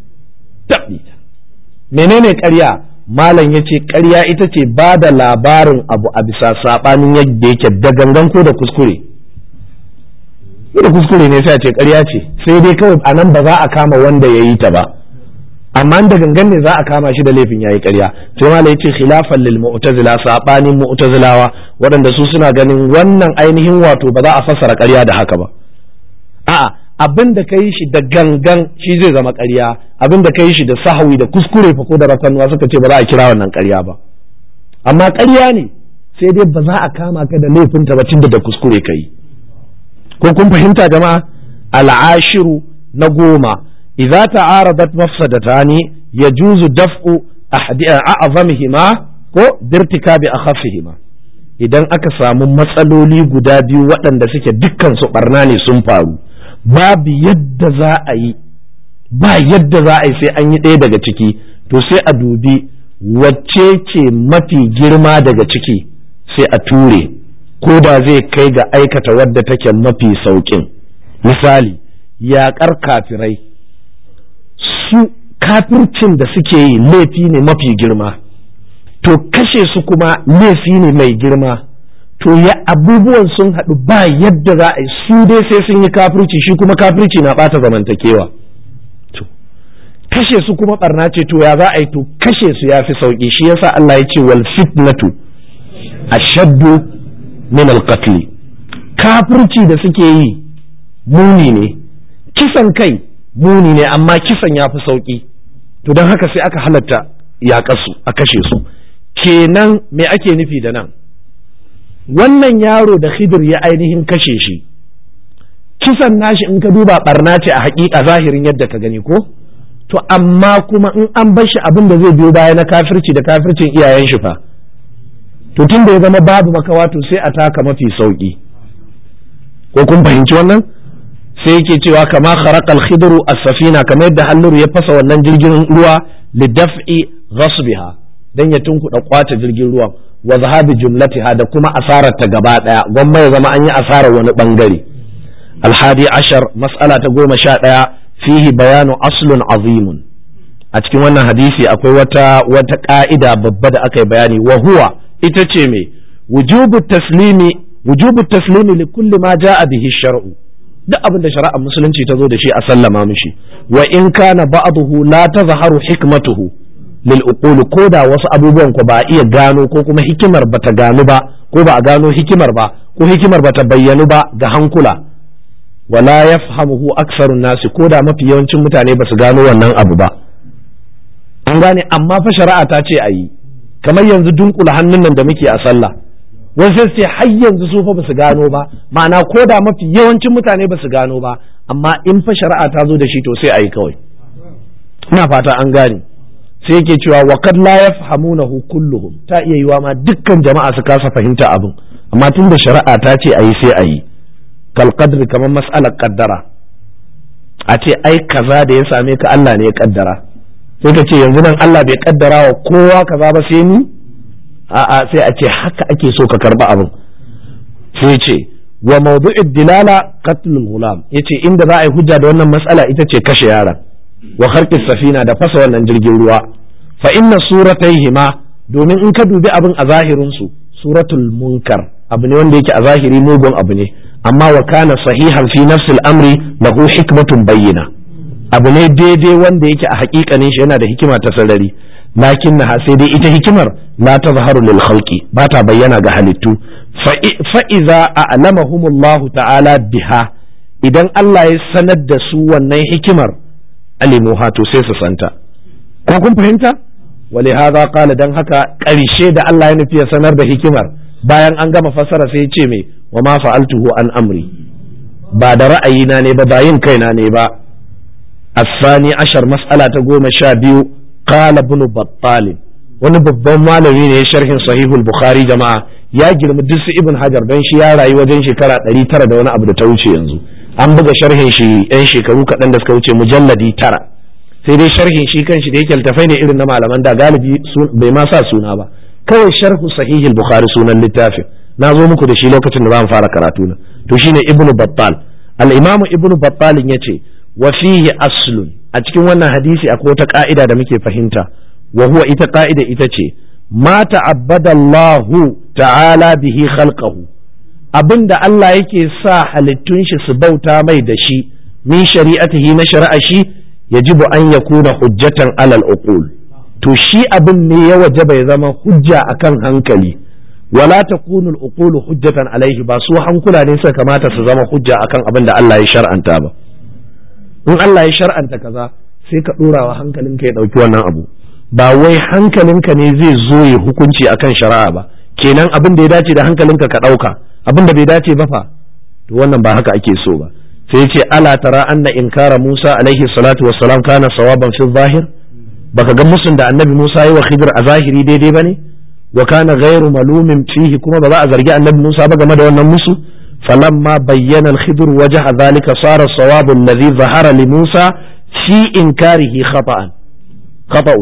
menene ƙarya malam ya ce ƙarya ita ce ba da labarin abu a bisa saɓanin yadda yake da gangan ko da kuskure da kuskure ne sai a ce ƙarya ce sai dai kawai a nan ba za a kama wanda ya yi ta ba amma da gangan ne za a kama shi da laifin ya yi ƙarya sai malam ya ce khilafan lil mu'tazila saɓanin mu'tazilawa waɗanda su suna ganin wannan ainihin wato ba za a fassara ƙarya da haka ba a'a abin da ka yi shi da gangan shi zai zama ƙarya abin da ka yi shi da sahawi da kuskure fa ko da rakanwa suka ce ba za a kira wannan ƙarya ba amma ƙarya ne sai dai ba za a kama ka da laifin ta ba tunda da kuskure ka yi ko kun fahimta jama'a al'ashiru na goma idza ta'aradat mafsadatani yajuzu daf'u a'zamihima ko birtikabi akhaffihima idan aka samu matsaloli guda biyu waɗanda suke dukkan su barna ne sun faru babu yadda za a yi ba yadda za a yi sai an yi ɗaya daga ciki to sai a dubi wacce ce mafi girma daga ciki sai a ture ko da zai kai ga aikata wadda take mafi sauƙin misali yaƙar kafirai su kafircin da suke yi laifi ne mafi girma to kashe su kuma laifi ne mai girma to ya abubuwan sun haɗu ba yadda za a yi su dai sai sun yi kafirci shi kuma kafirci na ɓata zamantakewa kashe su kuma barna ce to ya za a yi to kashe su ya fi sauki shi yasa Allah ya ce wal fitnatu ashaddu min al kafirci da suke yi muni ne kisan kai muni ne amma kisan ya fi sauki to don haka sai aka halatta yaƙasu a kashe su kenan me ake nufi da nan wannan yaro da khidir ya ainihin kashe shi kisan nashi in ka duba barna ce a haƙiƙa zahirin yadda ka gani ko to amma kuma in an bar shi abin da zai biyo baya na kafirci da kafircin iyayen shi fa to tun da ya zama babu makawa to sai a taka mafi sauki ko kun fahimci wannan sai yake cewa kama kharaqal khidru as-safina kamar yadda halluru ya fasa wannan jirgin ruwa li daf'i ghasbiha dan ya tunkuɗa kwace jirgin ruwan wa zahabi jumlatiha da kuma asarar ta gaba daya gwamma ya zama an yi asarar wani bangare alhadi ashar mas'ala ta goma sha ɗaya fihi bayanu aslun azimun a cikin wannan hadisi akwai wata wata ka'ida babba da aka yi bayani wa huwa ita ce me wujubu taslimi wujubu taslimi li kulli ma ja'a bihi shar'u duk abin da shari'ar musulunci ta zo da shi a sallama mishi wa in kana ba'dahu la tazharu hikmatuhu lil uqul ko da wasu abubuwan ko ba a iya gano ko kuma hikimar bata gano ba ko ba a gano hikimar ba ko hikimar bata bayyanu ba ga hankula wala yafhamuhu aksarun nasi ko da mafi yawancin mutane ba su gano wannan abu ba an gane amma fa shari'a ta ce a yi kamar yanzu dunkula hannun nan da muke a sallah wasu sai har yanzu su fa ba su gano ba ma'ana ko da mafi yawancin mutane ba su gano ba amma in fa shari'a ta zo da shi to sai a yi kawai ina fata an gane sai yake cewa wa kad la yafhamunahu kulluhum ta iya yiwa ma dukkan jama'a su kasa fahimta abin amma tun da shari'a ta ce a yi sai a yi kal qadri kamar mas'alar kaddara a ce ai kaza da ya same ka Allah ne ya kaddara sai ka ce yanzu nan Allah bai kaddara wa kowa kaza ba sai ni a'a sai a ce haka ake so ka karba abin sai ce wa mawdu'id dilala qatlul gulam yace inda za a yi hujja da wannan mas'ala ita ce kashe yaron wa kharqis safina da fasa wannan jirgin ruwa fa inna surataihima domin in ka dubi abin a zahirin su suratul munkar abu ne wanda yake a zahiri mugun abu ne amma wa kana sahihan fi nafsil amri lahu hikmatun bayyina abu ne daidai wanda yake a hakikanin shi yana da hikima ta sarari lakin na sai dai ita hikimar la tazharu lil khalqi ba ta bayyana ga halittu fa iza a'lamahumullahu ta'ala biha idan Allah ya sanar da su wannan hikimar alimuha to sai su santa ko kun fahimta wali hadha qala dan haka ƙarshe da Allah ya nufi ya sanar da hikimar bayan an gama fassara sai ya ce me wa ma fa'altuhu an amri ba da ra'ayina ne ba ba yin kaina ne ba الثاني عشر مسألة تقوم شابيو قال ابن بطال wani babban malami ne sharhin sahihul bukhari jama'a ya girma duk su ibn hajar don shi ya rayu wajen shekara ɗari tara da wani abu da ta wuce yanzu an buga sharhin shi yan shekaru kaɗan da suka wuce mujalladi tara sai dai sharhin shi kan shi da yake littafai ne irin na malaman da galibi bai ma sa suna ba kawai sharhu sahihul bukhari sunan littafin na zo muku da shi lokacin da za mu fara karatu na to shine ibnu battal al-imamu ibnu battal yace wa fihi aslun a cikin wannan hadisi akwai wata ka'ida da muke fahimta wa huwa ita ka'ida ita ce ma ta'abbada Allah ta'ala bihi khalqahu abinda Allah yake sa halittun shi su bauta mai da shi min shari'atihi na shari'a shi yajibu an yakuna hujjatan alal uqul to shi abin ne ya wajaba ya zama hujja akan hankali wala takunu al-uqulu hujjatan alaihi ba su hankula ne suka kamata su zama hujja akan abin da Allah ya shar'anta ba in Allah ya shar'anta kaza sai ka dora wa hankalinka ya dauki wannan abu ba wai hankalinka ne zai zo ya hukunci akan shari'a ba kenan abin da ya dace da hankalinka ka dauka abin da bai dace ba fa to wannan ba haka ake so ba sai ya ce ala tara anna inkara Musa alaihi salatu wassalam kana sawaban fi zahir baka ga musun da annabi Musa yi wa Khidir a zahiri daidai bane wa kana ghairu malumin fihi kuma ba za a zargi annabi Musa ba game da wannan musu فلما بين الخضر وجه ذلك صار الصواب الذي ظهر لموسى في إنكاره خطأ خطأ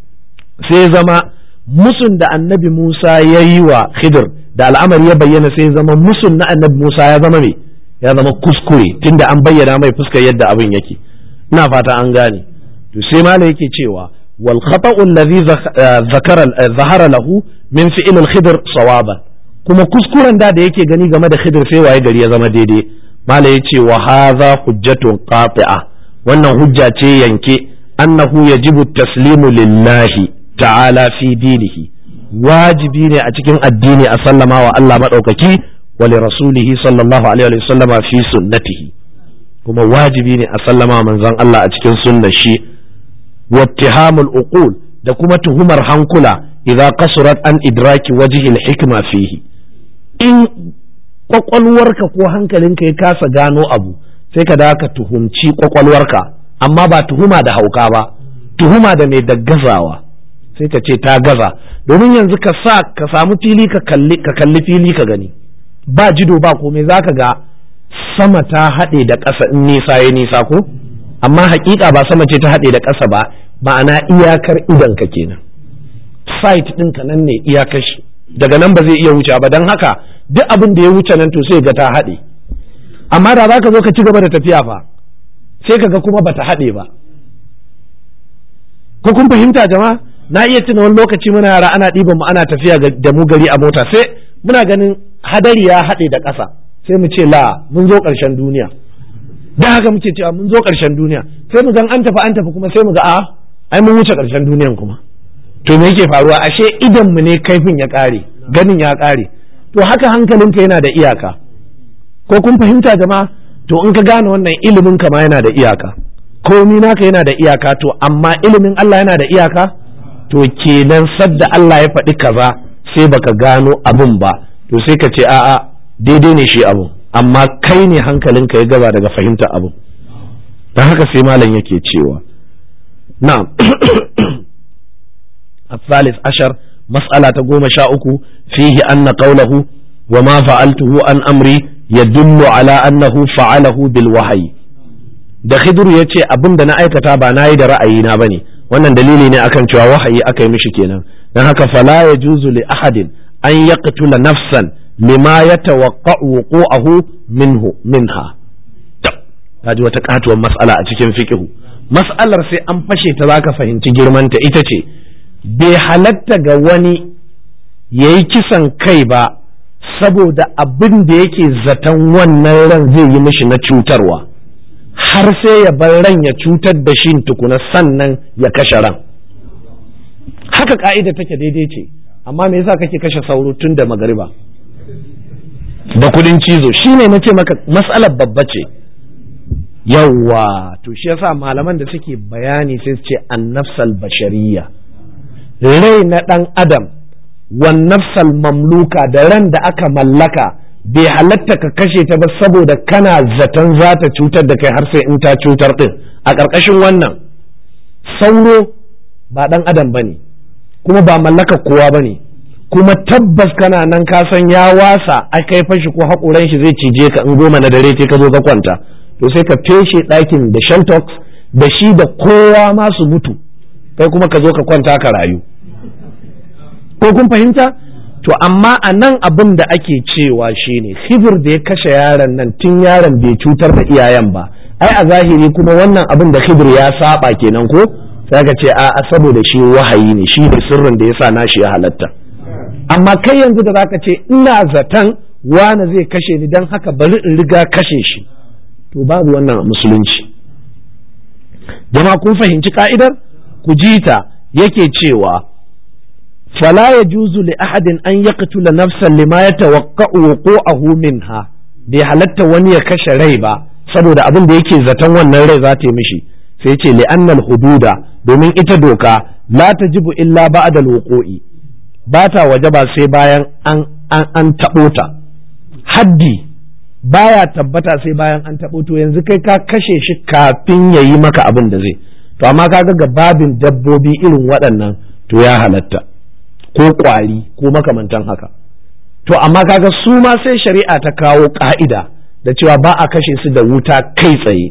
sai zama musun da annabi Musa ya yi wa Khidir da al'amari ya bayyana sai zama musun na annabi Musa ya zama me ya zama kuskure tunda an bayyana mai fuskar yadda abin yake ina fata an gane to sai mala yake cewa wal khata'u alladhi zakara zahara lahu min fi'l al-khidr sawaban kuma kuskuren da da yake gani game da khidir sai waye gari ya zama daidai mala ya ce wa haza hujjatun qati'a wannan hujja ce yanke annahu yajibu taslimu lillahi ta'ala fi dinihi wajibi ne a cikin addini a sallama wa Allah maɗaukaki wa li rasulihi sallallahu alaihi wa sallama fi sunnatihi kuma wajibi ne a sallama manzon Allah a cikin sunnar shi wattihamul uqul da kuma tuhumar hankula idza qasurat an idraki wajhi hikma fihi in kwakwalwarka ko hankalinka ya kasa gano abu sai ka da ka tuhumci kwakwalwarka amma ba tuhuma da hauka ba tuhuma da mai da gazawa sai ka ce ta gaza domin yanzu ka sa ka samu fili ka kalli ka kalli fili ka gani ba jido ba komai zaka ga sama ta haɗe da ƙasa in nisa ya nisa ko amma hakika ba sama ce ta haɗe da ƙasa ba ma'ana iyakar idan ka kenan site ɗinka nan ne iyakar shi daga nan ba zai iya wuce ba don haka duk abin da ya wuce nan to sai ga ta haɗe amma da za ka zo ka ci gaba da tafiya fa sai ka ga kuma bata haɗe ba ko kun fahimta jama'a na iya tuna wani lokaci muna yara ana ɗiban mu ana tafiya da mu gari a mota sai muna ganin hadari ya haɗe da ƙasa sai mu ce la mun zo ƙarshen duniya da haka muke cewa mun zo ƙarshen duniya sai mu gan an tafi an tafi kuma sai mu ga a ai mun wuce ƙarshen duniyan kuma to me yake faruwa ashe idan mu ne kaifin ya ƙare ganin ya ƙare to haka hankalinka yana da iyaka ko kun fahimta jama'a to in ka gane wannan ilimin ka ma yana da iyaka komi naka yana da iyaka to amma ilimin Allah yana da iyaka to kenan sadda Allah ya faɗi kaza sai baka gano abin ba to sai ka ce a'a daidai ne shi abu amma kai ne hankalinka ya gaba daga fahimta abu don haka sai malam yake cewa na'am الثالث عشر مسألة تقوم شاؤك فيه أن قوله وما فعلته عن أمري يدل على أنه فعله بالوحي da Khidru ya ce abin da na aikata ba na yi da ra'ayina ba ne wannan dalili ne akan cewa wahayi aka yi mishi kenan don haka fala ya juzu li ahadin an yaqtula nafsan lima ya tawaqqa'u wuqu'ahu minhu minha ta ji wata katuwar mas'ala a cikin fiqhu mas'alar sai an fashe ta zaka fahimci girmanta ita ce bai halatta ga wani ya yi kisan kai ba saboda abin da yake zaton wannan ran zai yi mishi na cutarwa har sai ya bar ran ya cutar da shi tukuna sannan ya kashe ran haka ka'ida take daidai ce amma me yasa kake kashe sauro tun da magariba da kudin cizo shine na ce maka matsalar babba ce yawwa to shi yasa malaman da suke bayani sai su ce annafsal bashariya rai na ɗan adam wan nafsal mamluka da ran da aka mallaka bai halatta ka kashe ta ba saboda kana zaton za ta cutar da kai har sai in ta cutar ɗin a ƙarƙashin wannan sauro ba ɗan adam ba ne kuma ba mallaka kowa ba ne kuma tabbas kana nan ka san ya wasa a kai fashi ko haƙoran shi zai cije ka in goma na dare ka zo ka kwanta to sai ka feshe ɗakin da sheltox da shi da kowa ma su mutu kai kuma ka zo ka kwanta ka rayu ko kun fahimta to amma a nan abin da ake cewa shine hibir da ya kashe yaron nan tun yaron bai cutar da iyayen ba ai a zahiri kuma wannan abin da hibir ya saba kenan ko sai ka ce a saboda shi wahayi ne shi ne sirrin da yasa nashi ya halatta amma kai yanzu da zaka ce ina zaton wani zai kashe ni dan haka bari in riga kashe shi to babu wannan musulunci jama'a kun fahimci ka'idar ku ji ta yake cewa fala ya juzu li ahadin an yaqtula nafsan lima yatawaqqa'u wuqu'ahu minha bai halatta wani ya kashe rai ba saboda abin da yake zaton wannan rai za ta yi mishi sai ce li annal hududa domin ita doka la tajibu illa ba'da al-wuqu'i ba ta waje ba sai bayan an an, an taɓo ta haddi baya tabbata sai bayan an taɓo to yanzu kai ka kashe shi kafin ya yi maka abin da zai to amma kaga ga babin dabbobi irin waɗannan to ya halatta ko ƙwari ko makamantan haka to amma kaga su ma sai shari'a ta kawo ƙa'ida da cewa ba a kashe su da wuta kai tsaye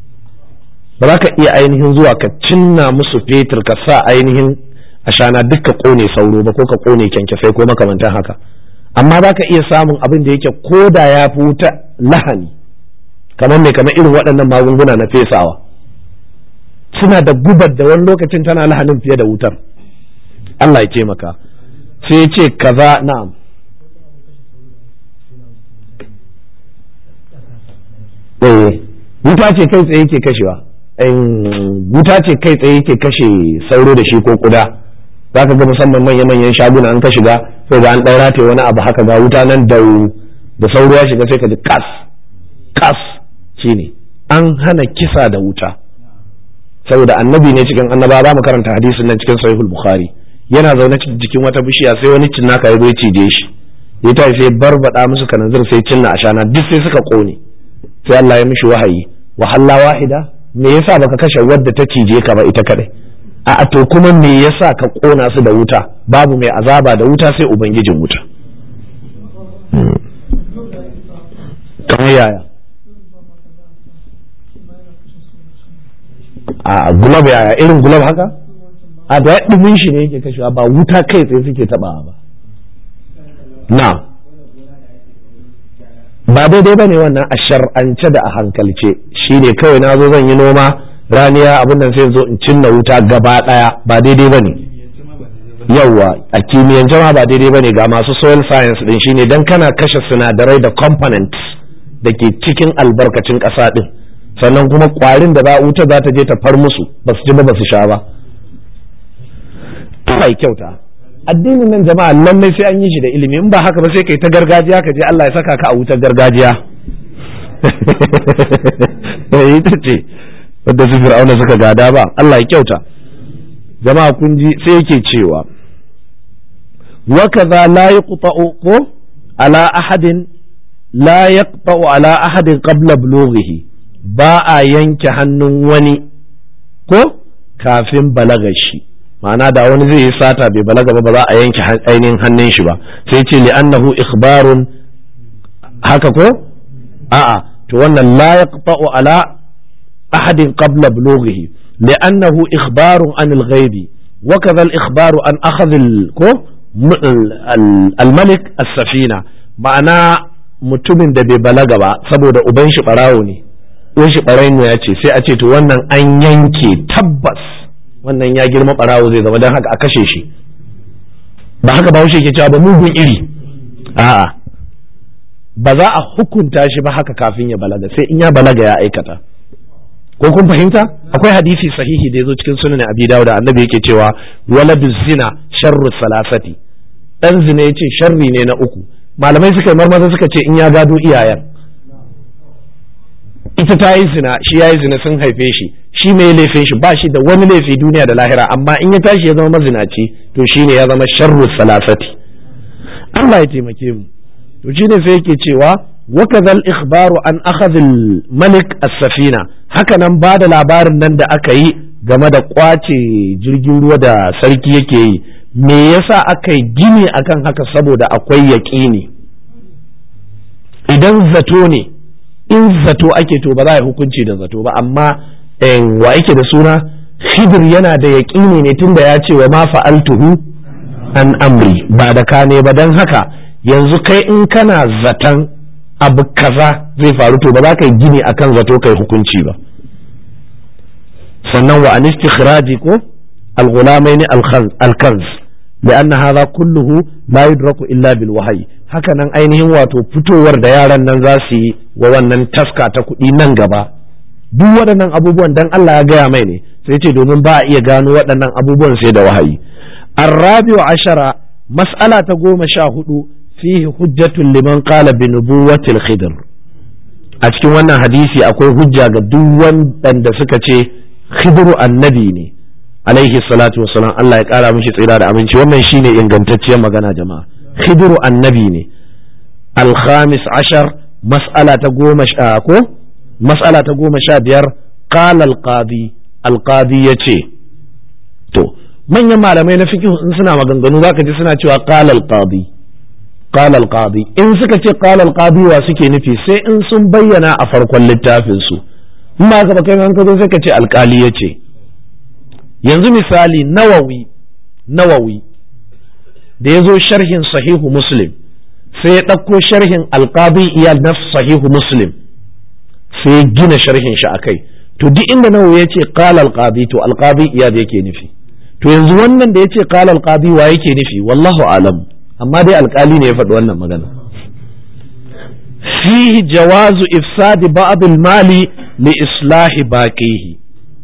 ba za ka iya ainihin zuwa ka cinna musu fetur ka sa ainihin ashana duk ka ƙone sauro ba ko ka ƙone kyankyasai ko makamantan haka amma za ka iya samun abin da yake ko da ya fi wuta lahani kamar mai kamar irin waɗannan magunguna na fesawa suna da gubar da wani lokacin tana lahanin fiye da wutar Allah ya taimaka sai ce kaza na'am eh wuta ce kai tsaye ke kashewa wuta ce kai tsaye ke kashe sauro da shi ko kuda za ka ga musamman manya-manyan shaguna an ka shiga sai ga an ɗan rataye wani abu haka ga wuta nan da da sauro ya shiga sai ka ji kas kas shine an hana kisa da wuta saboda annabi ne cikin annaba za mu karanta hadisin nan cikin sahihul bukhari yana zaune jikin wata bishiya sai wani cinnaka ya zo ya cije shi ya tafi sai barbada musu kananzir sai cinna ashana duk sai suka kone sai Allah ya mishi wahayi wa halla wahida me yasa baka kashe wadda ta cije ka ba ita kadai a to kuma me yasa ka kona su da wuta babu mai azaba da wuta sai ubangijin wuta kamar yaya a gulab yaya irin gulab haka a da dumin shi ne yake kashewa ba wuta kai tsaye suke tabawa ba na ba daidai ba ne wannan a shar'ance da a hankalce shi ne kawai na zo zan yi noma raniya abin nan sai zo in cinna wuta gaba daya ba daidai ba ne yawwa a kimiyyance ma ba daidai ba ne ga masu soil science din shine dan kana kashe sinadarai da components da ke cikin albarkacin ƙasa din sannan kuma kwarin da za wuta za ta je ta far musu ba su ji ba ba su sha ba Allah kyauta addinin nan jama'a lallai sai an yi shi da ilimi in ba haka ba sai kai ta gargajiya ka je Allah ya saka ka a wutar gargajiya ita ce wadda su fir'auna suka gada ba Allah ya kyauta jama'a kun ji sai yake cewa wa kaza la yaqta'u ko ala ahadin la yaqta'u ala ahadin qabla bulughihi ba a yanke hannun wani ko kafin balagar shi ma'ana da wani zai yi sata bai balaga ba ba za a yanke ainihin hannun shi ba sai ce li'annahu ikhbarun haka ko a'a to wannan la yaqta'u ala ahadin qabla bulughihi li'annahu ikhbarun an al-ghaibi wa kadha al-ikhbaru an akhadh ko al-malik as-safina ma'ana mutumin da bai balaga ba saboda uban shi barawo ne uwan shi barayin ya ce sai a ce to wannan an yanke tabbas wannan ya girma barawo zai zama don haka a kashe shi ba haka ba ke cewa ba mugun iri a'a ba za a hukunta shi ba haka kafin ya balaga sai in ya balaga ya aikata ko kun fahimta akwai hadisi sahihi da ya zo cikin sunan abi dawud da annabi yake cewa waladu zina sharru salasati dan zina yace sharri ne na uku malamai suka marmaza suka ce in ya gado iyayen ita ta yi zina shi ya yi zina sun haife shi shi mai laifin shi ba shi da wani laifi duniya da lahira amma in ya tashi ya zama mazinaci to shi ne ya zama sharru salasati Allah ya taimake mu to shi ne sai yake cewa وكذا الإخبار عن أخذ الملك السفينة haka nan ba da labarin nan da aka yi game da kwace jirgin ruwa da sarki yake yi me yasa aka yi gini akan haka saboda akwai yaƙini idan zato ne in zato ake to ba za a hukunci da zato ba amma wa yake da suna khidir yana da yaƙini ne tunda ya ce wa ma fa'altuhu an amri ba da kane ba don haka yanzu kai in kana zaton abu kaza zai faru to ba za ka yi gini akan zato kai hukunci ba sannan wa an istikhraji ko al-ghulamaini al-kanz لأن هذا كله لا يدرك إلا بالوحي haka nan ainihin wato fitowar da yaran nan za su yi wa wannan taska ta kuɗi nan gaba duk waɗannan abubuwan dan Allah ya gaya mai ne sai ce domin ba a iya gano waɗannan abubuwan sai da wahayi arrabi wa ashara mas'ala ta goma sha hudu fihi hujjatun liman qala bi nubuwatil khidr a cikin wannan hadisi akwai hujja ga duk wanda suka ce khidru annabi ne alaihi salatu wasalam Allah ya kara mishi tsira da aminci wannan shine ingantacciyar magana jama'a khidru annabi ne al-khamis ashar mas'ala ta goma sha ko mas'ala ta goma sha biyar qala al-qadi al-qadi yace to manyan malamai na fiqh in suna maganganu zaka ji suna cewa qala al-qadi qala al-qadi in suka ce qala al-qadi wa suke nufi sai in sun bayyana a farkon littafin su in ba ka kai an ka zo sai ka ce alkali yace yanzu misali nawawi nawawi da ya zo sharhin sahihu muslim sai ya ɗauko sharhin alƙadi iyal na sahihu muslim sai ya gina sharhin shi akai to duk inda nawawi ya ce qala alqadi to alqadi iyal yake nufi to yanzu wannan da ya ce qala alqadi wa yake nufi wallahu alam amma dai alƙali ne ya faɗi wannan magana fihi jawazu ifsadi ba'd al-mali li islahi baqihi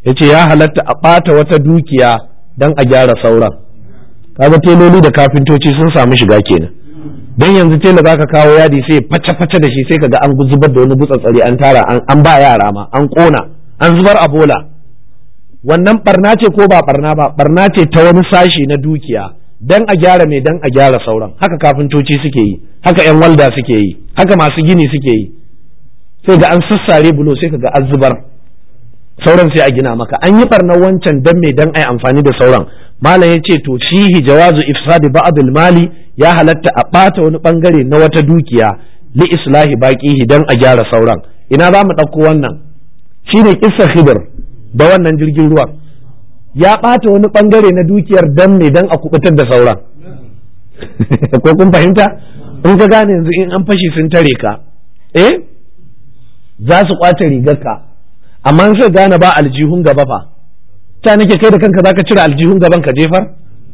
ya ce ya halatta a ɓata wata dukiya don a gyara sauran kaga teloli da kafintoci sun samu shiga kenan don yanzu tela za ka kawo yadi sai face-face da shi sai ka ga an zubar da wani butsatsari an tara an ba yara ma an ƙona an zubar a bola wannan barna ce ko ba barna ba barna ce ta wani sashi na dukiya dan a gyara mai dan a gyara sauran haka kafintoci suke yi haka yan walda suke yi haka masu gini suke yi sai ga an sassare bulo sai ka ga an zubar sauran sai a gina maka an yi barnar wancan dan mai dan ai amfani da sauran malam ya ce to fihi jawazu ifsadi ba'dil mali ya halatta a bata wani bangare na wata dukiya li islahi baqihi dan a gyara sauran ina za mu ɗauko wannan shine kissa khidr da wannan jirgin ruwan ya ɓata wani ɓangare na dukiyar dan ne dan a kubutar da sauran ko kun fahimta in ka gane yanzu in an fashi sun tare ka eh za su kwace rigarka amma in sai gane ba aljihun gaba fa ta nake kai da kanka zaka cire aljihun gaban ka jefar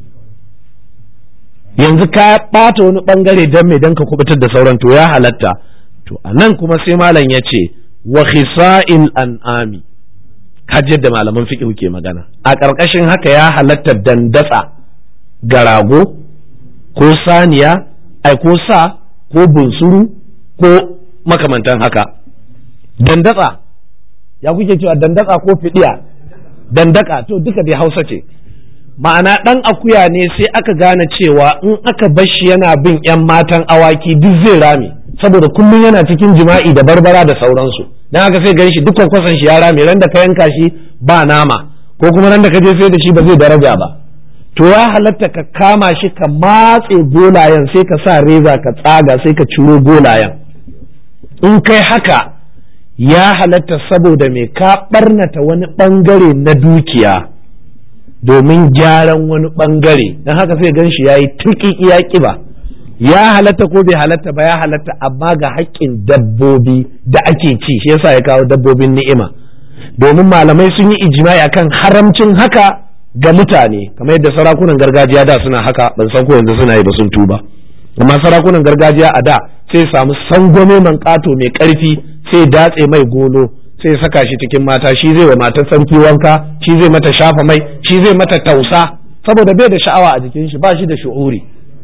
yanzu ka ɓata wani ɓangare dan me dan ka kubutar da sauran to ya halatta to a nan kuma sai malam ya ce wa khisa'il an'ami kaji yadda malaman fiqh ke magana a ƙarƙashin haka ya halatta dandatsa ga rago ko saniya ai ko sa ko bunsuru ko makamantan haka dandatsa ya kuke cewa dandatsa ko fidiya dandaka to duka dai hausa ce ma'ana ɗan akuya ne sai aka gane cewa in aka bashi yana bin 'yan matan awaki duk zai rame saboda kullum yana cikin jima'i da barbara da sauransu dan haka sai gan shi duk kwankwason shi ya rame ran da ka yanka shi ba nama ko kuma ran da ka je sai da shi ba zai daraja ba to ya halatta ka kama shi ka matse golayen sai ka sa reza ka tsaga sai ka ciro golayen in kai haka ya halatta saboda me ka barnata wani bangare na dukiya domin gyaran wani bangare don haka sai gan shi ya yi tuki iya kiba ya halatta ko bai halatta ba ya halatta amma ga haƙƙin dabbobi da ake ci shi yasa ya kawo dabbobin ni'ima domin malamai sun yi ijma'i akan haramcin haka ga mutane kamar yadda sarakunan gargajiya da suna haka ban san ko yanzu suna yi ba sun tuba amma sarakunan gargajiya a da sai samu sangome man ƙato mai ƙarfi sai datse mai golo sai saka shi cikin mata shi zai wa matar sarki wanka shi zai mata shafa mai shi zai mata tausa saboda bai da sha'awa a jikin shi ba shi da shu'uri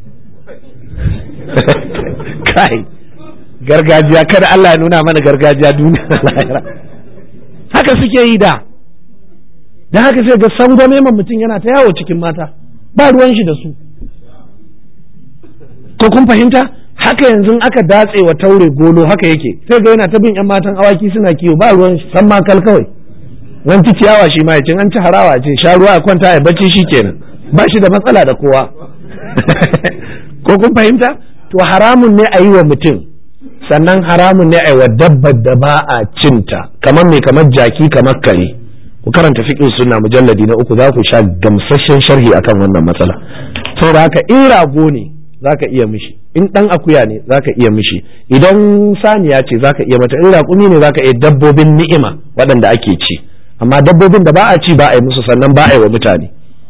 kai gargajiya kada Allah ya nuna mana gargajiya duniya lahira haka suke yi da da haka sai ga sangwame man mutum yana ta yawo cikin mata ba ruwan shi da su ko kun fahimta haka yanzu aka datse wa taure golo haka yake sai ga yana ta bin yan matan awaki suna kiwo ba ruwan shi san makal kawai nan ci ciyawa shi ma ya an ci harawa ce sha ruwa ya kwanta ya bacci shi kenan ba shi da matsala da kowa ko kun fahimta to haramun ne a yi wa mutum sannan haramun ne a yi wa dabbar da ba a cinta kamar mai kamar jaki kamar kare ku karanta fiqh sunna mujalladi na uku za ku sha gamsasshen sharhi akan wannan matsala saboda haka in rago ne zaka iya mishi in dan akuya ne zaka iya mishi idan saniya ce zaka iya mata in raƙumi ne zaka iya dabbobin ni'ima waɗanda ake ci amma dabbobin da ba a ci ba a yi musu sannan ba a yi wa mutane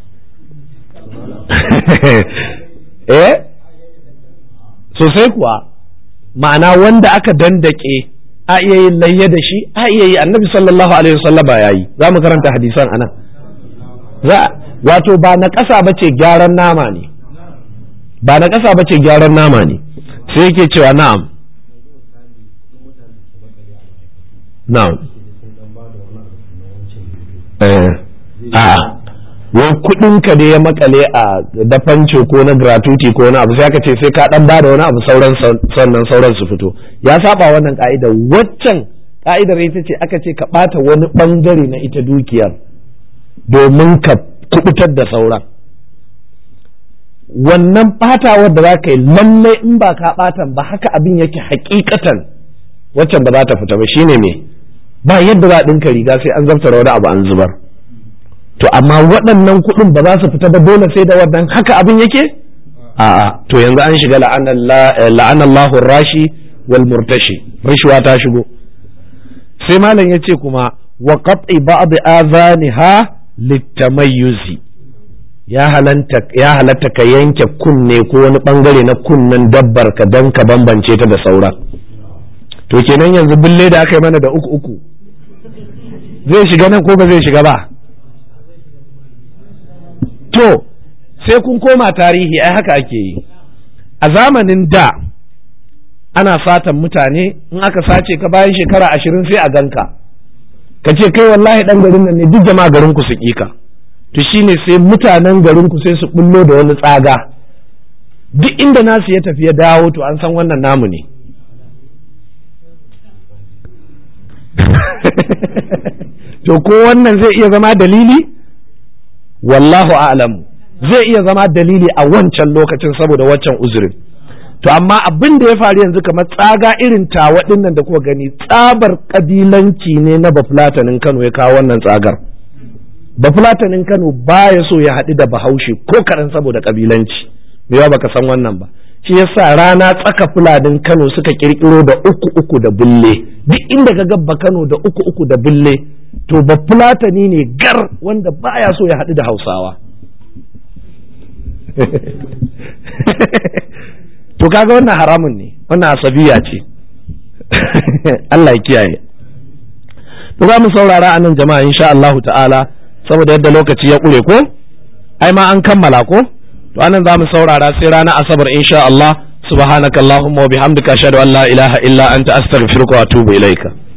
eh sosai kuwa ma'ana wanda aka dandake a iya yin layya da shi a iya yi annabi sallallahu alaihi wasallam ya yi za mu karanta hadisan anan za wato ba na ƙasa ba ce gyaran nama ne ba na ƙasa ba ce gyaran nama ne sai yake cewa na'am na'am eh a'a wai kudin ka da ya makale a dafanci ko na gratuity ko na abu sai aka ce sai ka dan bada wani abu sauran sannan sauran su fito ya saba wannan ka'ida waccan ka'idar ita ce aka ce ka bata wani bangare na ita dukiyar domin ka kubutar da sauran wannan batawar da za ka yi lallai in ba ka batan ba haka abin yake hakikatan waccan ba za ta fita ba shine me ba yadda za a ɗinka riga sai an zartara wani abu an zubar to amma waɗannan kuɗin ba za su fita ba dole sai da wannan haka abin yake a'a to yanzu an shiga la'anallahu rashi wal murtashi rishwa ta shigo sai malam ya ce kuma wa qat'i ba'd adhaniha litamayyuzi ya halanta ya halatta ka yanke kunne ko wani bangare na kunnen dabbar ka dan ka bambance ta da saura to kenan yanzu bille da aka yi mana da uku uku zai shiga nan ko ba zai shiga ba to sai kun koma tarihi ai haka ake yi a zamanin da ana fatan mutane in aka sace ka bayan shekara ashirin sai a ganka ka ce kai wallahi dan garin nan ne duk jama'a garin ku su ka to shine sai mutanen garin ku sai su bullo da wani tsaga duk inda nasu ya tafi ya dawo to an san wannan namu ne to ko wannan zai iya zama dalili wallahu a'lamu zai iya zama dalili a wancan lokacin saboda waccan uzurin to amma abin da ya faru yanzu kamar tsaga irin tawa nan da kuka gani tsabar kabilanci ne na bafulatanin Kano ya kawo wannan tsagar bafulatanin Kano baya so ya haɗu da bahaushe ko karan saboda kabilanci me yawa baka san wannan ba shi yasa rana tsaka fulanin Kano suka kirkiro da uku uku da bulle duk inda ka gabba Kano da uku uku da bulle to bafulatani ne gar wanda baya so ya haɗu da Hausawa to kaga wannan haramun ne wannan asabiya ce Allah ya kiyaye to za mu saurara a nan jama'a insha Allahu ta'ala saboda yadda lokaci ya ƙure ko ai ma an kammala ko to anan za mu saurara sai ranar asabar insha Allah subhanakallahumma wa bihamdika ashhadu an la ilaha illa anta astaghfiruka wa atubu ilaika